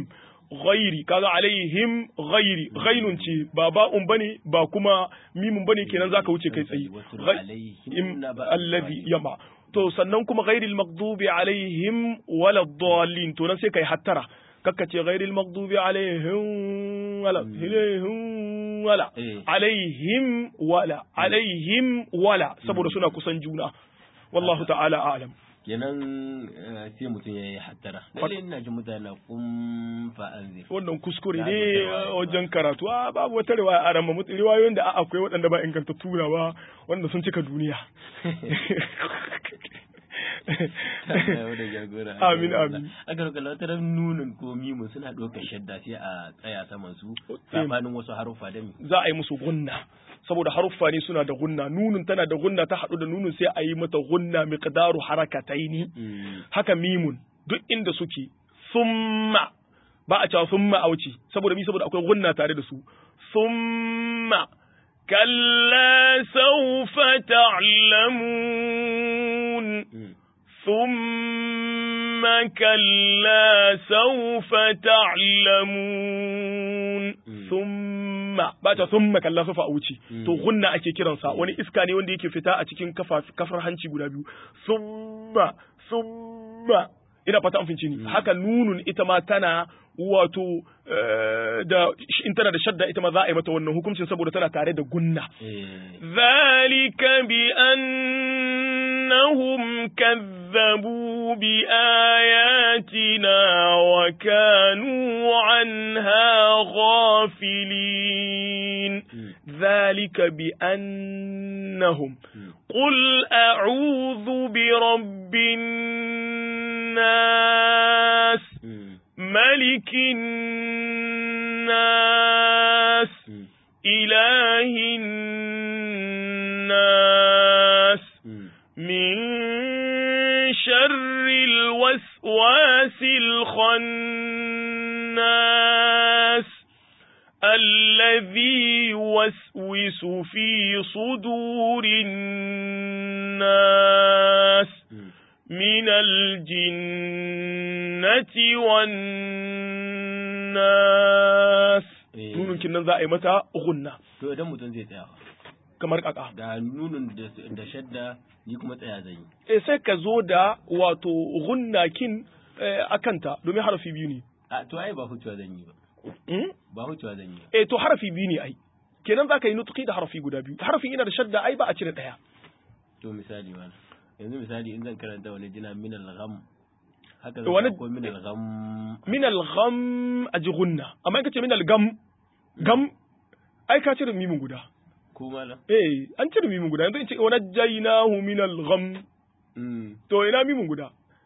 ghairi kaga alaihim ghairi ghainun ce ba ba'un bane ba kuma mimun bane kenan zaka wuce kai tsaye Wasul Ghai- alaihim im naba alladhi al-ghalib. yama to sannan kuma ghairil maghdubi alaihim wala dallin to nan sai kai hattara kakka ce ghairil maghdubi alaihim wala alaihim wala Eh. alaihim wala alaihim wala saboda suna kusan juna wallahu ta'ala a'lam kenan eh, sai mutum ya yi hattara lalle ina ji mutane na kun fa anzir wannan kuskure Ya ne zo ta riwaya a wajen karatu a babu wata riwaya a ramma mutu riwayoyin da akwai waɗanda ba inganta tura ba wanda sun cika duniya Allah ya jagora Amin, amin. aka roƙa lautar nunin ko mimun suna ɗaukar shadda sai a tsaya saman su sabanin wasu haruffa da mi za a yi musu gunna saboda haruffa ne suna da gunna nunun tana da gunna ta haɗu da nunun sai a yi mata gunna miqdaru harakataini Mm. haka mimun duk inda suke summa ba a cewa summa a wuce saboda mi saboda akwai gunna tare da su summa kalla sawfa ta'lamun Mm. ثم كلا سوف تعلمون ثم ba ta thumma kalla sufa a wuce to gunna ake kiransa wani iska ne wanda yake fita a cikin kafar hanci guda biyu thumma thumma ina fata an finci ni haka nunun ita ma tana wato da in tana da shadda ita ma za a yi mata wannan hukuncin saboda tana tare da gunna zalika bi annahum kazzabu bi ayatina wa kanu anha ghafilin zalika bi annahum قل أعوذ برب الناس ملك الناس إله الناس من شر الوسواس الخناس الذي يوسوس في صدور الناس من الجنة والناس nunun kinnan za a yi mata gunna to idan mutum zai tsaya kamar kaka da nunun da shadda ni kuma tsaya zan yi eh sai ka zo da wato gunna kin akanta domin harafi biyu ne a to ai ba hutuwa zan yi ba ba hutuwa zan yi eh to harafi biyu ne ai kenan za ka yi nutuki da harafi guda biyu harafin yana da shadda ai ba a cire ɗaya to misali wani yanzu misali in zan karanta wani jina min al-gham haka Wani- zan ko min al-gham min al-gham a ji gunna amma in ka ce min al-gam gam ai ka cire mimin guda ko malam eh an cire mimin guda yanzu in ce wa najjaynahu min al-gham Mm. to ina mimin guda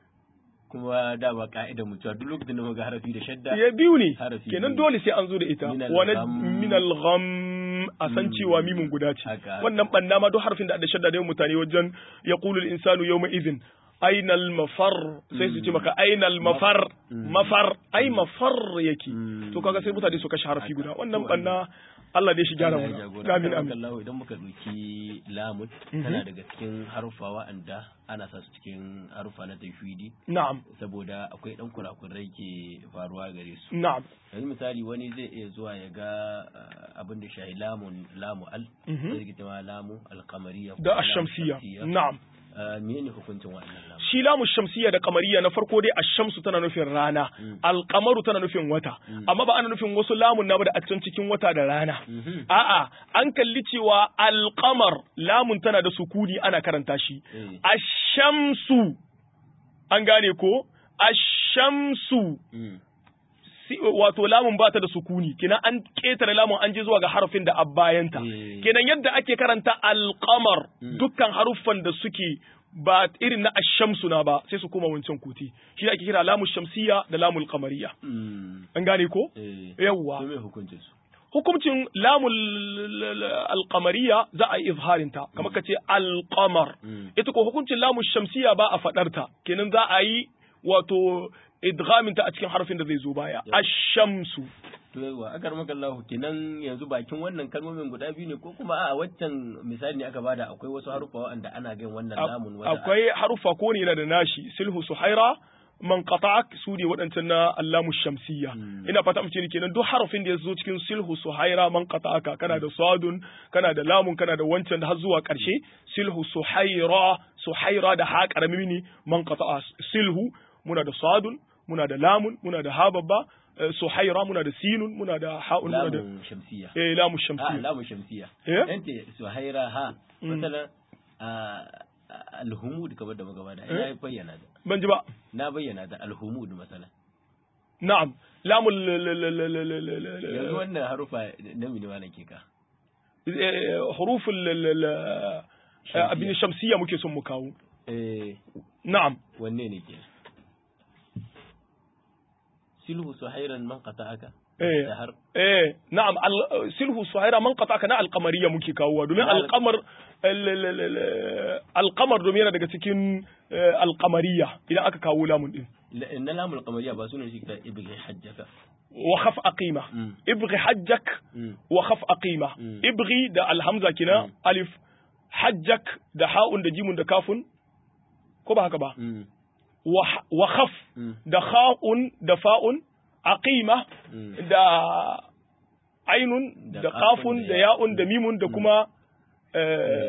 kuma da ba ka'idar mutuwa duk lokacin da muka ga harafi da shadda ya biyu ne Harafi kenan biyu. dole sai an zo da ita Min wa al-gham. min al-gham a san cewa mimin guda ce Haka, haka. wannan banna ma duk harfin da da shadda da yawan mutane wajen yaqulu al-insanu yawma idhin aina al-mafar sai su ce maka aina al-mafar Mm. mafar ai mafar yake Mm. to kaga sai mutane su kashe harfi Haka. guda wannan To, banna Allah dai shi gyara Allah ya mu jagora. amin Akan amin kallahu idan muka ɗauki lamun tana daga cikin haruffa wa'anda ana sa su cikin haruffa na tafwidi na'am saboda akwai ɗan kurakurai ke faruwa gare su na'am yanzu misali wani zai iya zuwa ya ga uh, abin da shahi lamun lamu al Mhm. sai rikita ma lamu alkamariya da ash-shamsiyya na'am uh, menene hukuncin wa'annan lamu shi lamu shamsiyya da kamariya na farko dai ashamsu tana nufin rana Mm. alkamaru tana nufin wata amma ba ana nufin wasu lamun na ba da a can cikin wata da rana Mhm. a'a an kalli cewa alkamar lamun tana da sukuni ana karanta shi Eh. ashamsu an gane ko ashamsu Mm. si- wato lamun ba ta da sukuni kenan an ketare lamun an je zuwa ga harafin da abbayanta Eh. kenan yadda ake karanta alqamar Mm. dukkan haruffan da suke ba irin na ashamsu na ba sai su koma wancan kuti shi ake kira lamu shamsiyya da lamul qamariyya Mm. an gane ko Eh. yawwa to me hukuncin su hukuncin lamul alqamariyya za a yi izharin ta kamar ka ce alqamar Mm. ita ko hukuncin lamu shamsiyya ba a fadar ta kenan za a yi wato idghamin ta a cikin harfin da zai zo baya Yeah. ashamsu to yawa akar maka Allah kenan yanzu bakin wannan kalmomin guda biyu ne ko kuma a waccan misali ne aka bada akwai wasu haruffa wanda ana gan wannan lamun wata akwai harufa ko ne yana da nashi silhu suhaira man qata'ak su ne waɗancan na allamu shamsiyya ina fata mace ne kenan duk harafin da ya zo cikin silhu suhaira man qata'aka kana da sadun kana da lamun kana da wancan har zuwa ƙarshe silhu suhaira suhaira da ha karami ne man qata'a silhu muna da sadun muna da lamun muna da ha babba suhaira muna da sinun muna da ha'un muna da lamun shamsiya eh lamu ah shamsiyya lamun shamsiya Eh? yante suhaira ha masalan alhumud kamar da magaba da ina bayyana da ban ji ba na bayyana da alhumud masalan na'am lamu l- l- l- l- l- l- l- l- yanzu wannan harufa na mini malan ke ka eh, hurufin l- l- l- Shamsiyya. abin shamsiyya muke son mu kawo eh na'am wanne ne ke silhu suhairan man qata'aka Eh. da har eh na'am al- silhu suhaira man qata na alqamariya muke kawowa domin Na al- alqamar al- al- al- al- alqamar domin yana daga cikin eh, alqamariya idan aka kawo lamun din La- na lamul qamariya ba sunan shi ka ibghi hajjaka wa khaf aqima Mm. ibghi hajjak Mm. wa khaf aqima Mm. ibghi da alhamza kina Mm. alif hajjak da ha'un da jimun da kafun ko ba haka ba Mm. wa wa khaf Mm. da kha'un da fa'un aqima Mm. da ainun Da da kafun kafun da da ya- ya'un da mimun da kuma eh,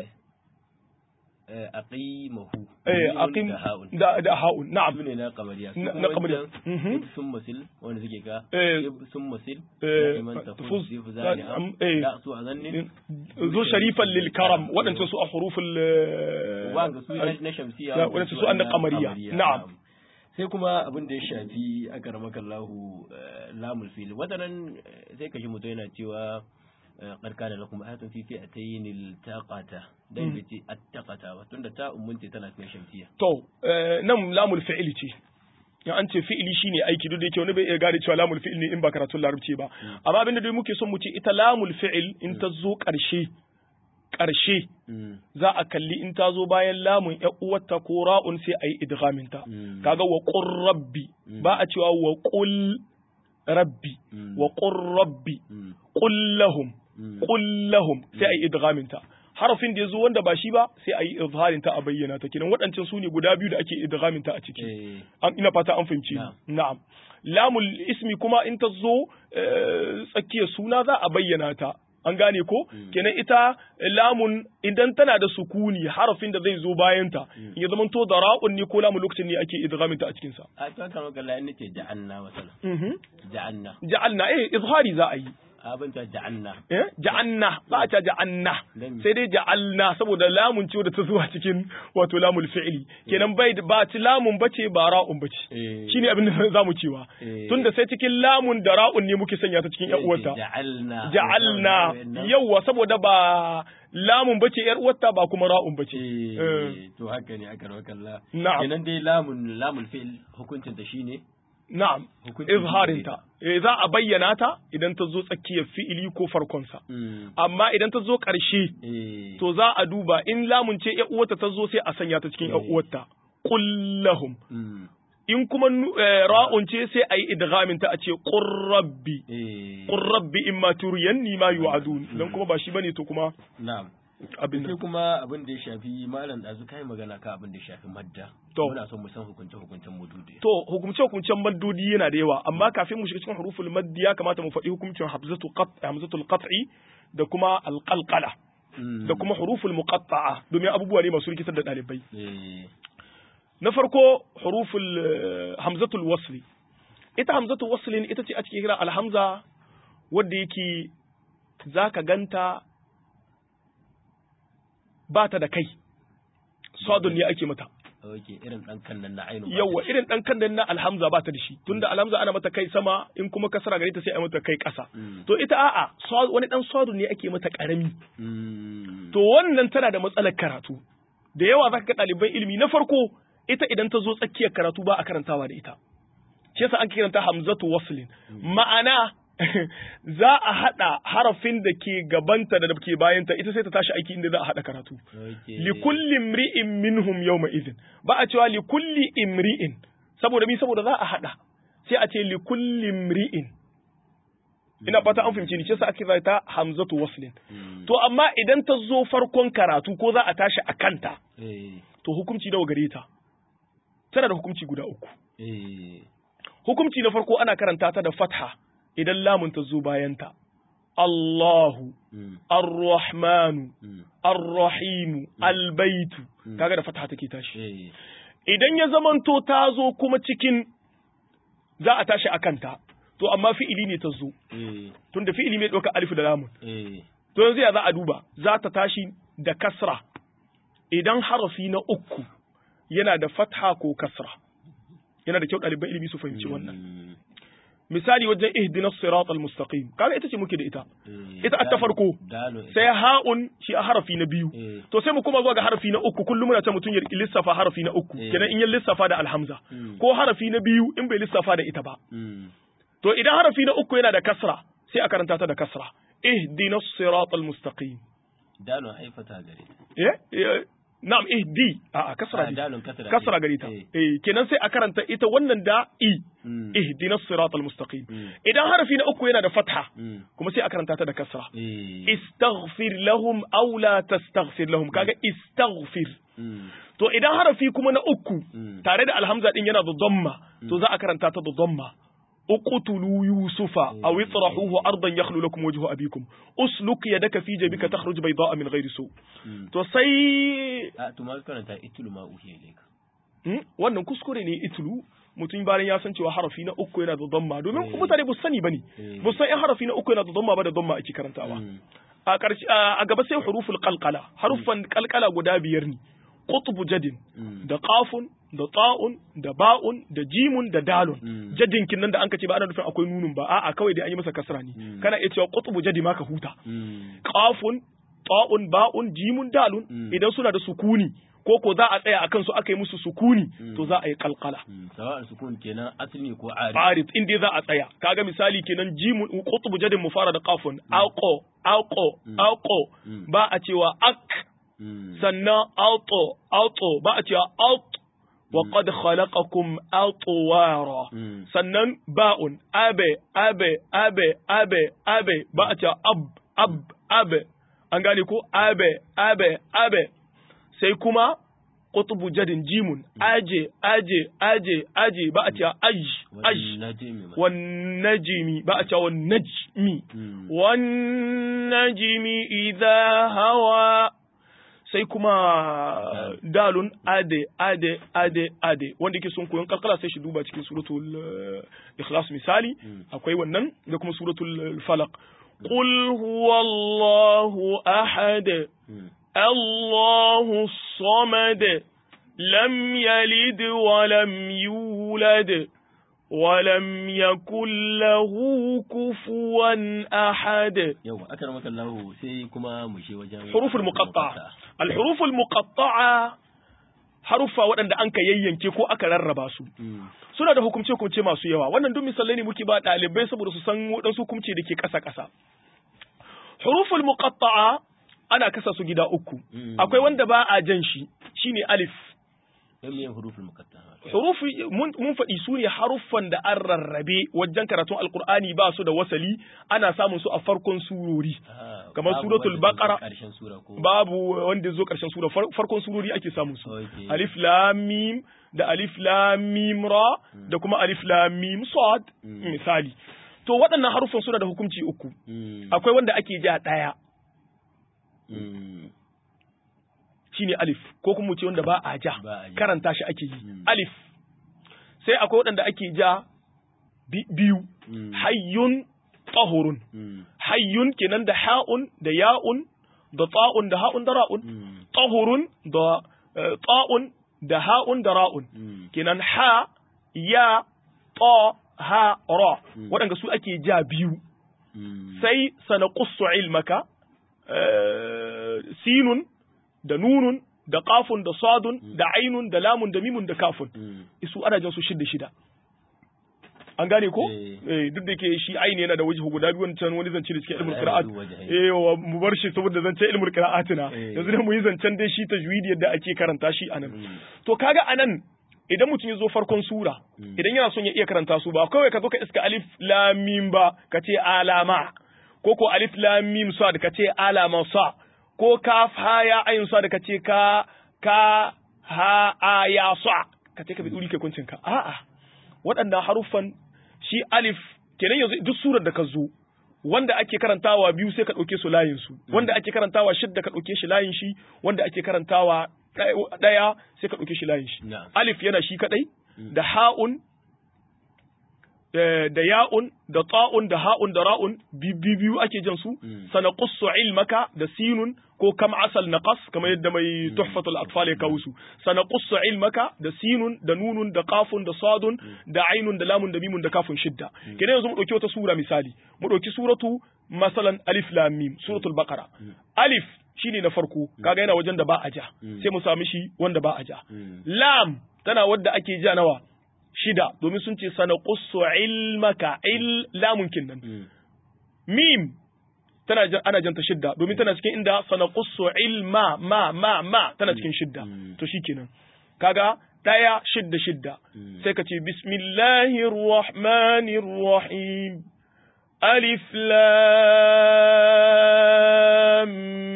eh aqimahu eh, Mimun aqim da ha'un da da ha'un na'am su ne na kamariya su Na- kuma na kamariya. wancan Mhm. ib sun masil wanda suke ka Eh, ib sun masil eh, na iman tafuz tafuz, zif na- zani am- am eh. da su a zannin zo sharifan lil karam waɗancan su a huruful eh, wanga su na na shamsiya Ya, waɗansu su an na kamariya. Na'am. sai kuma abin da ya shafi a karamakallahu lamul fil watanan eh, sai kashi mutum yana cewa karka da lakum ayatun fi fi'atayn iltaqata dan bai ce attaqata ba tunda ta ummunti tana cikin shamsiya to eh, nan lamul fi'ili ce in an ce fi'ili shine aiki duk da yake wani bai iya gane cewa lamul fi'il ne in ba karatun larabci ba amma abinda dai muke son mu ce ita lamul fi'il in ta zo ƙarshe ƙarshe Mm. za a kalli in ta zo bayan lamun ya uwarta ko ra'un sai a yi idghaminta Mm. kaga wa qur rabbi ba a cewa wa qul rabbi Mm. wa qur rabbi Mm. qul lahum Mm. qul lahum sai a yi idghaminta harafin da yazo wanda ba shi ba sai a yi izharin ta a bayyana ta kenan waɗancan su ne guda biyu da ake idghamin ta a ciki Eh. an ina fata an fahimci ni. Na'am. na'am lamul ismi kuma in ta zo eh, tsakiyar suna za a bayyana ta an gane ko kenan ita lamun idan tana da sukuni harafin da zai zo bayan ta in ya zamanto da ra'un ne ko lamun lokacin ne ake idghamin ta a cikin sa a to kan wakala in nace ja'anna masala mhm ja'anna ja'alna eh izhari za a yi abin ta ja'anna eh ja'anna ba a ta ja'anna Dan me? sai dai ja'alna saboda lamun ce da ta zuwa cikin wato lamul fi'li kenan bai da- ba ci lamun bace ba ra'un bace Eh. shine abin da zamu cewa Eh. tunda sai cikin lamun da ra'un ne muke sanya ta cikin ƴan uwarta ja'alna ja'alna yawwa saboda ba lamun bace ƴar uwarta ba kuma ra'un bace Eh. Eh, to haka ne aka rawa kalla Na'am. kenan dai lamun lamun fi'l hukuncin ta shine na'am Hukuncin izharin shi ta eh za a bayyana ta idan ta zo tsakiyar fi'ili ko farkon sa mm. amma idan ta zo ƙarshe eh to za a duba in lamun ce ƴan uwarta ta zo sai a sanya ta cikin ƴan Eh. uwarta qul lahum mm. in kuma nu- eh, ra'un ce sai a yi idghamin ta a ce qur rabbi eh qur rabbi imma turiyanni ma yu'adun dan kuma ba shi bane to kuma na'am abin sai nan kuma abin da ya shafi malam da kai magana ka abin da ya shafi madda To. muna son mu san hukunce hukuncen mudude to hukumce hukumcen maddodi yana da yawa amma kafin mu shiga cikin huruful maddi ya kamata mu faɗi hukuncin hamzatu qat hamzatul qat'i da kuma alqalqala Mm. da kuma huruful muqatta'a domin abubuwa ne masu rikitar da ɗalibai eh na farko huruful eh, hamzatul wasli ita hamzatul waslin ita ce ake kira alhamza wadda yake zaka ganta ba ta da kai sadun ne ake mata okay irin dan kan nan na ainu yawa irin dan kan na alhamza ba ta da shi tunda alhamza ana mata kai sama in kuma kasara gare ta sai a mata kai ƙasa Mm. to ita a'a sa- wani dan sadun ne ake mata karami mm. to wannan tana da matsalar karatu da yawa zaka ga ɗaliban ilimi na farko ita idan ta zo tsakiyar karatu ba a karantawa da ita shi yasa ake kiranta hamzatu waslin ma'ana za a haɗa harafin da ke gabanta da da ke bayanta ita sai ta tashi aiki inda za a haɗa karatu okay li kulli imri'in minhum yawma idhin ba a cewa li kulli imri'in saboda mi saboda za a haɗa sai a ce li kulli imri'in ina fata an fahimci ni ce sa ake zai ta hamzatu waslin Mm. to amma idan ta zo farkon karatu ko za a tashi a kanta eh to hukunci nawa gare ta tana da hukunci guda uku eh hukunci na farko ana karanta ta da fatha idan lamun ta zo bayanta Allahu mm Ar-Rahmanu mm Ar-Rahimu Al-Baitu kaga da fatha take tashi eh idan ya zamanto ta zo kuma cikin za a tashi a kanta to amma fi'ili ne ta zo eh tunda fi'ili mai ɗauka alif da lamun eh to yanzu ya za a duba za ta tashi da kasra idan harafi na uku yana da fatha ko kasra yana da kyau ɗaliban ilimi su fahimci wannan mm, misali wajen ihdinas siratal mustaqim kaga ita ce muke da ita eh, ita ta farko dalo sai ha'un shi a harafi na biyu eh to sai mu kuma zuwa ga harafi na uku kullum muna ce mutum ya lissafa harafi na uku Eh. kenan in ya lissafa da alhamza Mm. ko harafi na biyu in bai lissafa da ita ba mm to idan harafi na uku yana da kasra sai a karanta ta da kasra ihdinas siratal mustaqim dalo haifata gare ta eh eh, na'am ihdi a a kasra Ah, ne dalon kasra kasra ce. gare ta eh eh kenan sai a karanta ita wannan da i mm, ihdinas siratal mustaqim mm, idan harafi na uku yana da fatha mm, kuma sai a karanta ta da kasra eh istaghfir lahum aw la tastaghfir lahum kaga istaghfir mm, to idan harafi kuma na uku mm, tare da alhamza din yana da dhamma to za a karanta ta da dhamma uqtulu yusufa aw itrahuhu ardan yakhlu lakum wajhu abikum usluk yadaka fi jabika takhruj bayda'a min ghairi su mm. to sai a to ma karanta itulu ma uhiya ilayka Hmm? wannan kuskure ne itlu mutum bayan ya san cewa harafi na uku yana da dhamma domin Eh. mutane ba su sani bane Eh. ba su san in harafi na uku yana da dhamma ba da dhamma ake karantawa Mm, a ƙarshe a gaba sai huruful qalqala harufan qalqala guda biyar ne qutbu jadin mm, da qafun da ta'un da ba'un da jimun da dalun Mm. jadin kin nan da an ka ce ba ana nufin akwai nunun ba a'a kawai dai an yi masa kasra ne Mm. kana iya cewa qutbu jadi ma ka huta mm, qafun ta'un ba'un jimun dalun Mm. idan suna da sukuni ko ko za a tsaya akan su aka yi musu sukuni to za a yi qalqala mm. sawa'an sukun kenan asli ko ari farid in dai za a tsaya kaga misali kenan jimun qutbu jadin mu fara da qafun aqo aqo aqo Mm. ba a cewa ak Mm, sannan auto auto ba a cewa aut wa qad khalaqakum atwara mm, sannan ba'un abe abe abe abe abe ba a cewa ab ab abe an gane ko abe abe abe sai kuma qutbu jadin jimun aje aje aje aje ba a cewa aj aj wani najimi ma wan najmi ba a cewa wan najmi Mm, wan najmi idha hawa sai kuma dalun ade ade ade ade wanda yake son koyon kalkala sai shi duba cikin suratul eh, ikhlas misali Mm. akwai wannan da kuma suratul eh, falaq qul huwallahu ahad mm, allahu samad lam yalid wa lam yulad ولم يكن له كفوا أحد yawa aka maka lahu sai kuma mu je wajen حروف المقطعة الحروف المقطعة haruffa waɗanda an ka yayyanke ko aka rarraba su Mm, suna da hukumce-hukumce masu yawa wannan duk misalai ne muke ba ɗalibai saboda su san waɗansu hukumce da ke ƙasa-ƙasa huruful muqatta'a ana kasa su gida uku mm. akwai wanda ba a jan shi shine alif yan miyan hurufin mukatta hurufi mun mun faɗi su ne haruffan da an rarrabe wajen karatun alkur'ani ba su da wasali ana samun su a farkon surori kamar suratul baqara karshen sura ko babu wanda zo karshen sura far- farkon surori ake samun su Okay. alif lam mim da alif lam mim ra da kuma alif lam mim sad Mm. misali to waɗannan haruffan suna da hukunci uku Mm, akwai wanda ake ja ɗaya mm, shine alif ko kuma mu ce wanda ba a ja Ba a ja. karanta shi ake yi Mm. alif sai akwai waɗanda ake ja bi- biyu mm, hayyun tahurun mm, hayyun kenan da ha'un da ya'un da ta'un da ha'un da ra'un mm, tahurun da eh, ta'un da ha'un da ra'un mm, kenan ha ya ta ha ra Mm. waɗanda su ake ja biyu mm, sai sanaqussu ilmaka eh, sinun da nunun da qafun da sadun da ainun da lamun da mimun da kafun mm, su ana jan su shida shida an gane ko Eh. eh duk da ke shi aini yana da waje guda biyu wancan wani zance da cikin ilmul Ana qira'at da waje, eh wa mu bar shi saboda zance ilmul qira'atina Eh. yanzu da mu yi zancen dai shi tajwidi yadda ake karanta shi anan mm, to kaga anan idan mutum ya zo farkon sura Mm. idan yana son ya iya karanta su ba kawai ka zo ka iska alif lam mim ba ka ce alama ko ko alif lam mim sa da ka ce alama sa ko kaf ha ya ayin sa da ka ce ka ka ha a ya sa ka ce ka bi duri kai kuncin ka a'a waɗannan haruffan shi alif kenan yanzu duk surar da ka zo wanda ake karantawa biyu sai ka ɗauke su layin su wanda ake karantawa shidda ka ɗauke shi layin shi wanda ake karantawa ɗaya sai ka ɗauke shi layin shi Na'am. alif yana shi kaɗai da ha'un da ya'un da ta'un da ha'un da ra'un biyu biyu ake jan su Mm. sana qussu ilmaka da sinun ko kam asal naqas kamar yadda mai tuhfatul atfal ya kawo su sana qussu ilmaka da sinun da nunun da qafun da sadun da ainun da lamun da mimun da kafun shidda kenan yanzu mu dauki wata sura misali mu dauki suratu masalan alif lam mim suratul baqara alif shine na farko kaga yana wajen da ba a ja Mm. sai mu sami shi wanda ba a ja Mm. lam tana wadda ake ja nawa shida domin sun ce sana qussu ilmaka il lamun kinnan Mm. mim tana jan, ana janta shidda domin tana cikin inda sana qussu ilma ma ma ma tana cikin shidda Mm. to shikenan kaga daya shidda shidda Mm. sai ka ce bismillahir rahmanir rahim alif lam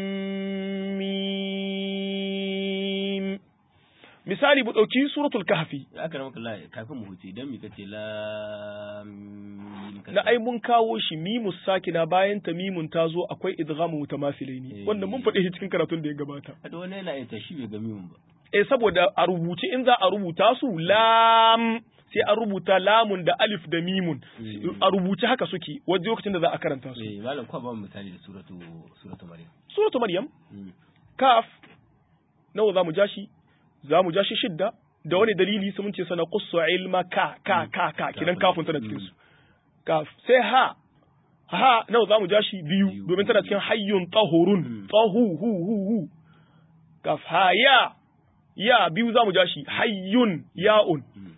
mim misali mu dauki suratul kahfi aka rama kalla kafin mu huce idan mika ce la mim ka na ai mun kawo shi mimus sakina bayan ta mimun ta zo akwai idghamu mutamathilai Eh. wanda mun faɗi shi cikin karatun da ya gabata Hada wani yana yin tashi bai ga mimin ba eh saboda a rubuce in za a rubuta su lam sai an rubuta lamun da alif da mimun Mm. a rubuce haka suke wajen lokacin da za a karanta su eh malam kwa ba mu misali da suratu suratu maryam suratu maryam Mm. kaf nawa za mu ja shi za mu ja shi shidda da wani dalili sai mun ce sana qussu ilma ka ka ka ka kidan kafin tana cikin su kaf sai ha ha nawa za mu ja shi biyu Biyu. domin tana cikin hayyun tahurun Mm. tahu hu hu hu kaf ha ya ya biyu za mu ja shi hayyun ya'un Mm.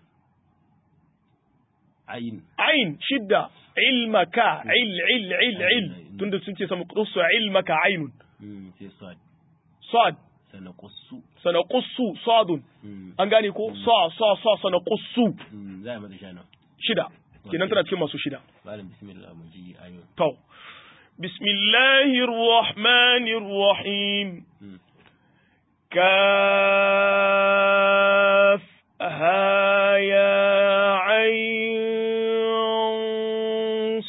ayin ain shidda ilmaka il il il il Ain. tunda sun ce sama qussu ilmaka ainun Mm. sai sad sad sana qussu sana qussu sadun Mm. an gane ko sa sa sa sana qussu Mm. za a mata shana shida kenan tana cikin masu shida malam bismillah mu ji ayo to bismillahir rahmanir rahim Mm. kaf ha ya ayn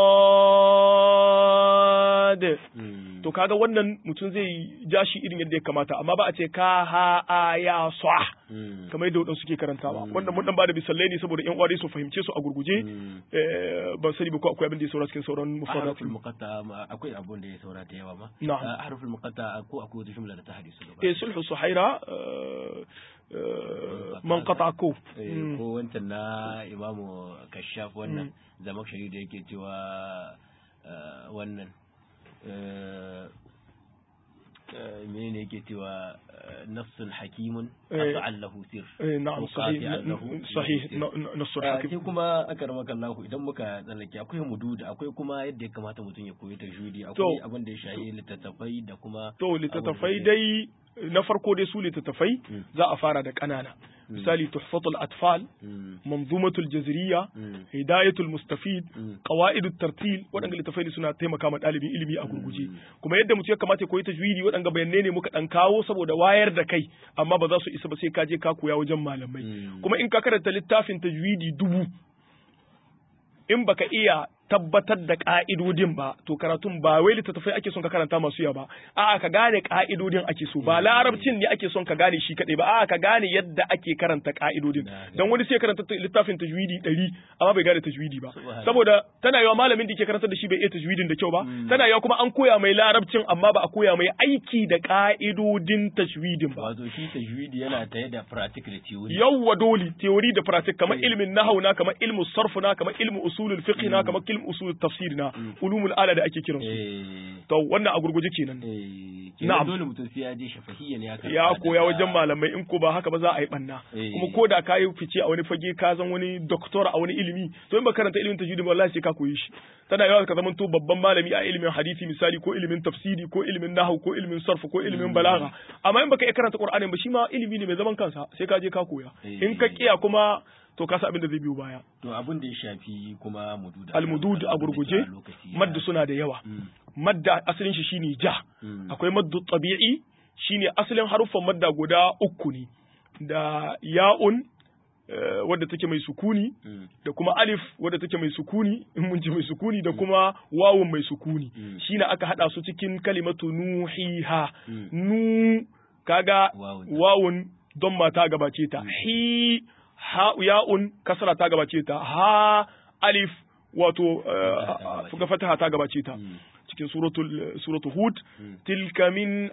sad Mm. to kaga wannan mutum zai ja shi irin yadda ya kamata amma ba a ce ka ha a ya sa Mm. kamar yadda wadansu suke karantawa Mm. wannan mun dan bada misalai ne saboda yan uwa su fahimce su a gurguje Mm. Eh, ban sani ba ko akwai abin da ya saura cikin sauran harful mufradatul muqatta ma- akwai abun da ya saura da yawa ma Na'am. Ah, harful muqatta ko akwai wata jumla da ta hade su gaba eh sulhu suhaira eh, eh, man qata ko Eh, Mm. ko wancan na imamu kashaf wannan zamakshari da yake cewa ah, wannan eh, eh, menene yake cewa eh, nafsun hakimun Eh, qata'an lahu sir eh, na'am sahih Muqati'an lahu sahih sir. na- na- nasr Ah, hakim sai kuma aka rama kallahu idan muka tsallake akwai mudud akwai kuma yadda ya kamata mutum ya koyi tajwidi akwai abin da ya shayi littattafai da kuma to littattafai abin da- dai na farko dai su littattafai Mm. za a fara da kanana misali tuhfatul atfal Mm, manzumatul jazriya mm, hidayatul mustafid mm. qawaidut tartil waɗanda littafai ne suna taimaka ma ɗalibin ilimi a gurguje Mm. kuma yadda mutum ya kamata ya koyi tajwidi waɗanda bayanai ne muka ɗan kawo saboda wayar da kai amma ba za su isa ba sai ka je ka koya wajen malamai Mm. kuma in ka karanta littafin tajwidi dubu in baka iya tabbatar da ka'idodin ba to karatun ba wai littattafai ake son ka karanta masu yawa ba a'a ka gane ka'idodin ake so ba larabcin ne ake son ka gane shi kadai ba a'a ka gane yadda ake karanta ka'idodin Na gane. dan wani sai karanta ta- littafin tajwidi ɗari amma bai gane tajwidi ba Subhanallah. saboda tana yawa malamin da ke karantar da shi bai iya tajwidin da kyau ba Mm. tana yawa kuma an koya mai larabcin amma ba a koya mai aiki da ka'idodin tajwidin ba wato shi tajwidi yana tare da practical da theory yawwa dole theory da practice kamar Eh. ilmin nahau na kamar ilmin sarfu na kamar ilmin usulul fiqh na kamar ilmin usulul tafsir na ulumul ala da ake kiran su eh to wannan a gurguje kenan eh Na'am. kenan dole mutum sai ya je shafahiyya ne ya karanta ya koya daga- wajen malamai in ko ba haka ba za a yi banna Eh. kuma ko da ka yi fice a wani fage ka zan wani doktor a wani ilimi to in ba karanta ilimin tajwidi ba wallahi sai ka koyi shi tana yawa ka zama to babban malami a ilimin hadisi misali ko ilimin tafsiri ko ilimin nahwu ko ilimin sarf ko ilimin balaga amma in baka iya karanta qur'ani ba shi ma ilimi ne mai zaman kansa sai ka je ka koya Eh. in ka kiya kuma to ka san abin da zai biyo baya to abin da ya shafi kuma mudud almudud a gurguje madda suna da yawa Mm, madda asalin shi shine ja mm, akwai maddu tabi'i shine asalin haruffan madda guda uku ne da ya'un eh, wadda take mai sukuni Mm. da kuma alif wadda take mai sukuni in mun ji mai sukuni da kuma wawun mai sukuni Mm. shine aka hada su cikin kalimatu nuhiha Mm. nu kaga Wawun. wawun don ma ta gabace ta hi ha ya'un kasra ta gabace ta ha alif wato Fataha ta eh, gabace. ga fataha ta gabace ta Mm. cikin suratul suratul hud Mm. tilka min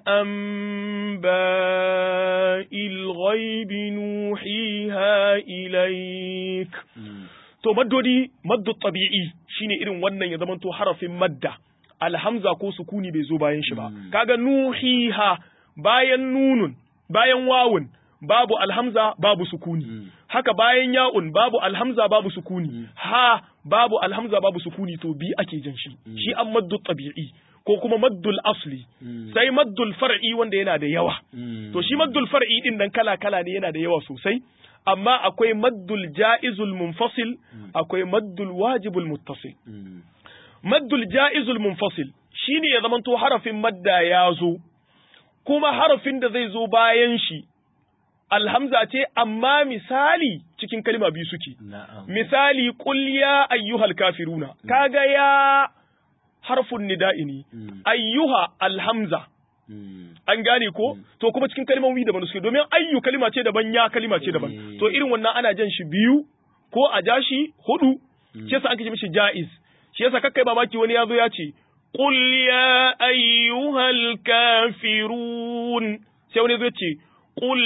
anba'il ghaibi nuhiha ilaik Mm. to maddodi maddu tabi'i shine irin wannan ya zamanto harafin madda alhamza ko sukuni bai zo bayan shi ba Mm. kaga nuhiha bayan nunun bayan wawun babu alhamza babu sukuni Mm. haka bayan ya'un babu alhamza babu sukuni Mm. ha babu alhamza babu sukuni to bi ake jan shi Mm. shi an maddu tabi'i ko kuma maddul asli Mm. sai maddul far'i wanda yana da yawa Mm. to shi maddul far'i din nan kala kala ne yana da yawa sosai amma akwai maddul ja'izul munfasil akwai maddul wajibul muttasil Mm. maddul ja'izul munfasil shine ya zamanto harafin madda ya zo kuma harafin da zai zo bayan shi alhamza ce amma misali cikin kalma biyu suke Na'am. misali qul ya ayyuhal kafiruna kaga ya harfun nida'i ne Mm. ayyuha alhamza Mm. an gane ko to kuma cikin kalmomi daban suke domin ayyu kalima ce daban ya kalima ce daban Eh. to irin wannan ana jan shi biyu ko a ja shi hudu Mm. shi yasa an kace mishi jaiz shi yasa kakkai mamaki wani yazo ya ce qul ya ayyuhal kafirun sai wani yazo ya ce qul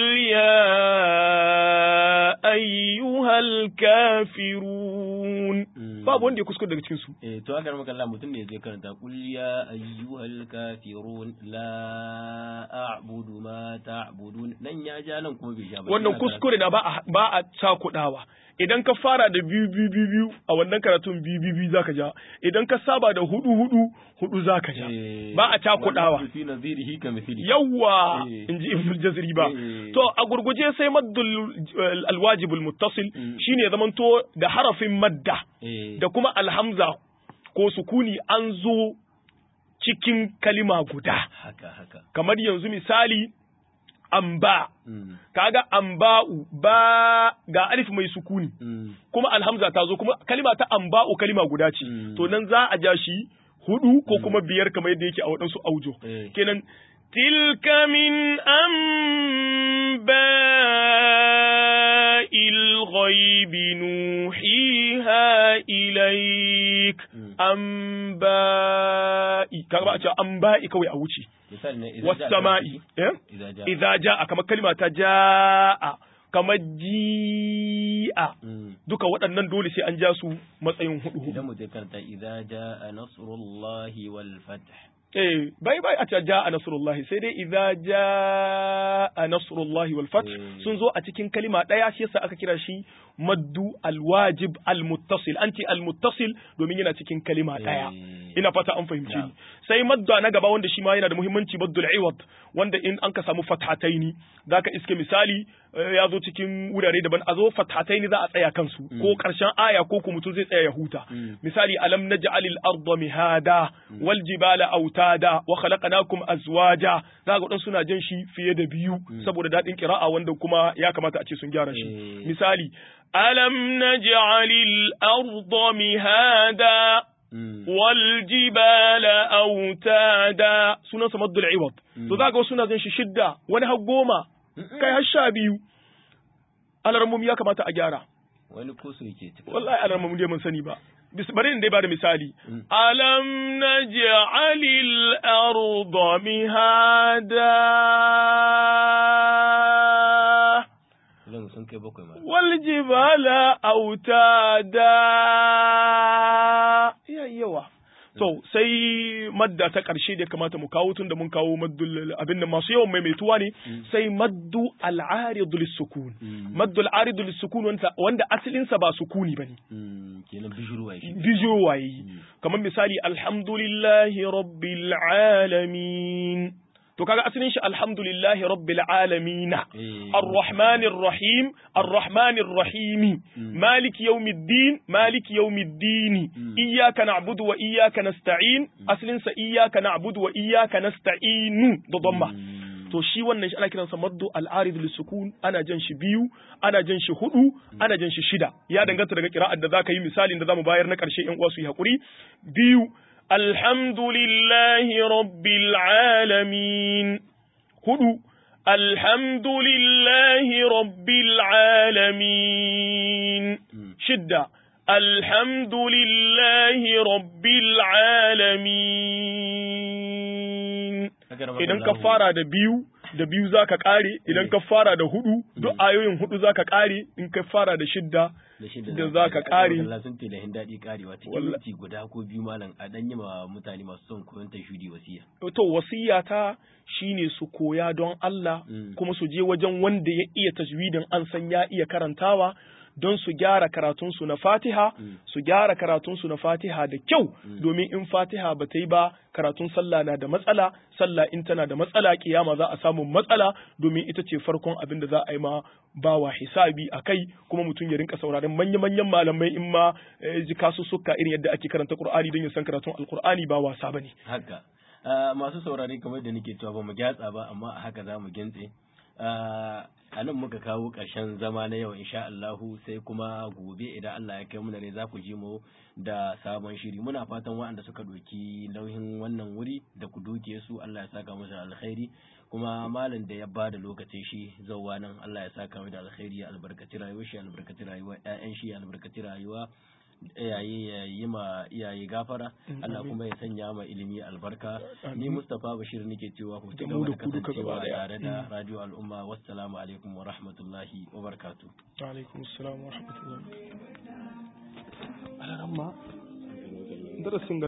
ya ayyuhal kafirun Mm. babu wanda ya kuskure daga cikin su Eh, to aka maka Allah mutum ne zai karanta qul ya ayyuhal kafirun la a'budu ma ta'budun nan ya ja nan kuma bai ja ba wannan Yana kuskure na ba a ba a cakudawa idan ka fara da biyu biyu biyu biyu a wannan karatun biyu biyu biyu zaka ja idan ka saba da hudu hudu hudu zaka ja Eh, ba a cakudawa wannan fi nazirihi ka mithli yawwa Eh. in ji ibn jazri ba Eh. to a gurguje sai maddul eh, alwajibul muttasil Mm. shine ya zamanto da harafin madda eh da kuma alhamza ko sukuni an zo cikin kalima guda haka haka kamar yanzu misali amba mm. kaga amba'u ba ga alif mai sukuni Mm. kuma alhamza ta zo kuma kalima ta amba'u kalima guda ce Mm. to nan za a ja shi hudu ko kuma biyar kamar yadda yake a waɗansu aujo Eh. kenan tilka min anba'il ghaibi nuhiha ilaik Mm. anba'i kaga ba a ce anba'i kawai a wuce misali ne idan was ja sama'i eh idan ja idza jaa kamar kalma ta jaa kamar ji'a Mm. duka waɗannan dole sai an ja su matsayin hudu hudu idan mu je karanta idza jaa nasrullahi wal fath eh bai bai a ce jaa nasrullahi sai dai idza jaa nasrullahi wal fath Eh. sun zo a cikin kalima ɗaya shi yasa aka kira shi maddu alwajib almuttasil an ce almuttasil domin yana cikin kalima ɗaya Eh. ina fata an fahimci Na'am. ni sai madda na gaba wanda shi ma yana da muhimmanci maddul iwad wanda in an ka samu fathataini zaka iske misali eh, ya zo cikin wurare daban a zo fathataini za a tsaya kansu ko karshen aya ko kuma mutum zai tsaya ya huta Mm. misali alam naj'alil arda mihada wal jibala autada wa khalaqnakum azwaja zaka ga suna jan shi fiye da biyu saboda dadin qira'a wanda kuma ya kamata a ce sun gyara shi Eh. misali alam naj'alil arda mihada Mm. والجبال أوتادا sunan sa maddul iwad to zaka wasu suna jin shi shidda wani har goma kai har sha biyu alarmum ya kamata a gyara wani kusu yake ciki wallahi alarmum dai mun sani ba Bis- bari in dai bada misali Mm. alam naj'alil arda mihada idan sun kai bakwai ma والجبال أوتادا iya yawa to sai madda ta ƙarshe da ya kamata mu kawo tun da mun kawo maddul abin da masu yawan maimaituwa ne sai maddu al'aridu lissukun Mm. maddu al'aridu lissukun wanda, wanda asalinsa ba sukuni bane Mm, kenan bijirwa shi bijo waye kamar misali alhamdulillahi rabbil alamin to kaga asalin shi alhamdulillahi rabbil alamin Eh. الرحمن الرحيم الرحمن الرحيم مالك يوم الدين مالك يوم الدين إياك نعبد وإياك نستعين أصل إياك نعبد وإياك نستعين ضمة Mm. to shi wannan shi ana kiransa maddu al-arid lisukun ana jan shi biyu ana jan shi hudu ana jan shi shida ya danganta daga kira'ar da zaka yi misalin da zamu bayar na karshe yan uwa su yi hakuri biyu alhamdulillahi rabbil alamin hudu alhamdulillahi rabbil alamin shidda alhamdulillahi rabbil alamin idan ka fara da biyu da biyu za ka ƙare idan ka fara da hudu duk ayoyin hudu za ka ƙare in ka fara da shidda da za ka ƙare Allah sun ce da hin daɗi ƙarewa cikin minti guda ko biyu malam a dan yi ma mutane masu son koyon tashudi wasiya to wasiya ta shine su koya don Allah kuma su je wajen wanda ya iya tajwidin an san ya iya karantawa don su gyara karatunsu na fatiha su gyara karatunsu na fatiha da kyau domin in fatiha ba ta yi ba karatun sallah na da matsala sallah in tana da matsala kiyama za a samu matsala domin ita ce farkon abin da za a yi ma bawa hisabi a kai kuma mutum ya rinka sauraron manya-manyan malamai in ma ji kasussuka irin yadda ake karanta qur'ani don ya san karatun alqur'ani ba wasa bane haka masu saurare kamar da nake cewa ba mu gyatsa ba amma a haka za mu gintse a nan muka kawo ƙarshen zama na yau insha Allahu sai kuma gobe idan Allah ya kai mu ne za ku ji mu da sabon shiri muna fatan waɗanda suka ɗauki nauyin wannan wuri da ku duke su Allah ya saka musu alkhairi kuma malam da ya bada lokacin shi zauwa nan Allah ya saka mu da alkhairi ya albarkaci rayuwar shi albarkaci rayuwar ƴaƴan shi albarkaci rayuwa iyaye ya yi ma iyaye gafara Allah kuma ya sanya ma ilimi albarka ni Mustapha Bashir nake cewa ku ci gaba da kasancewa tare da Radio Al'umma wassalamu alaikum wa rahmatullahi wa barakatuh wa alaikum assalam wa rahmatullahi alaramma darasin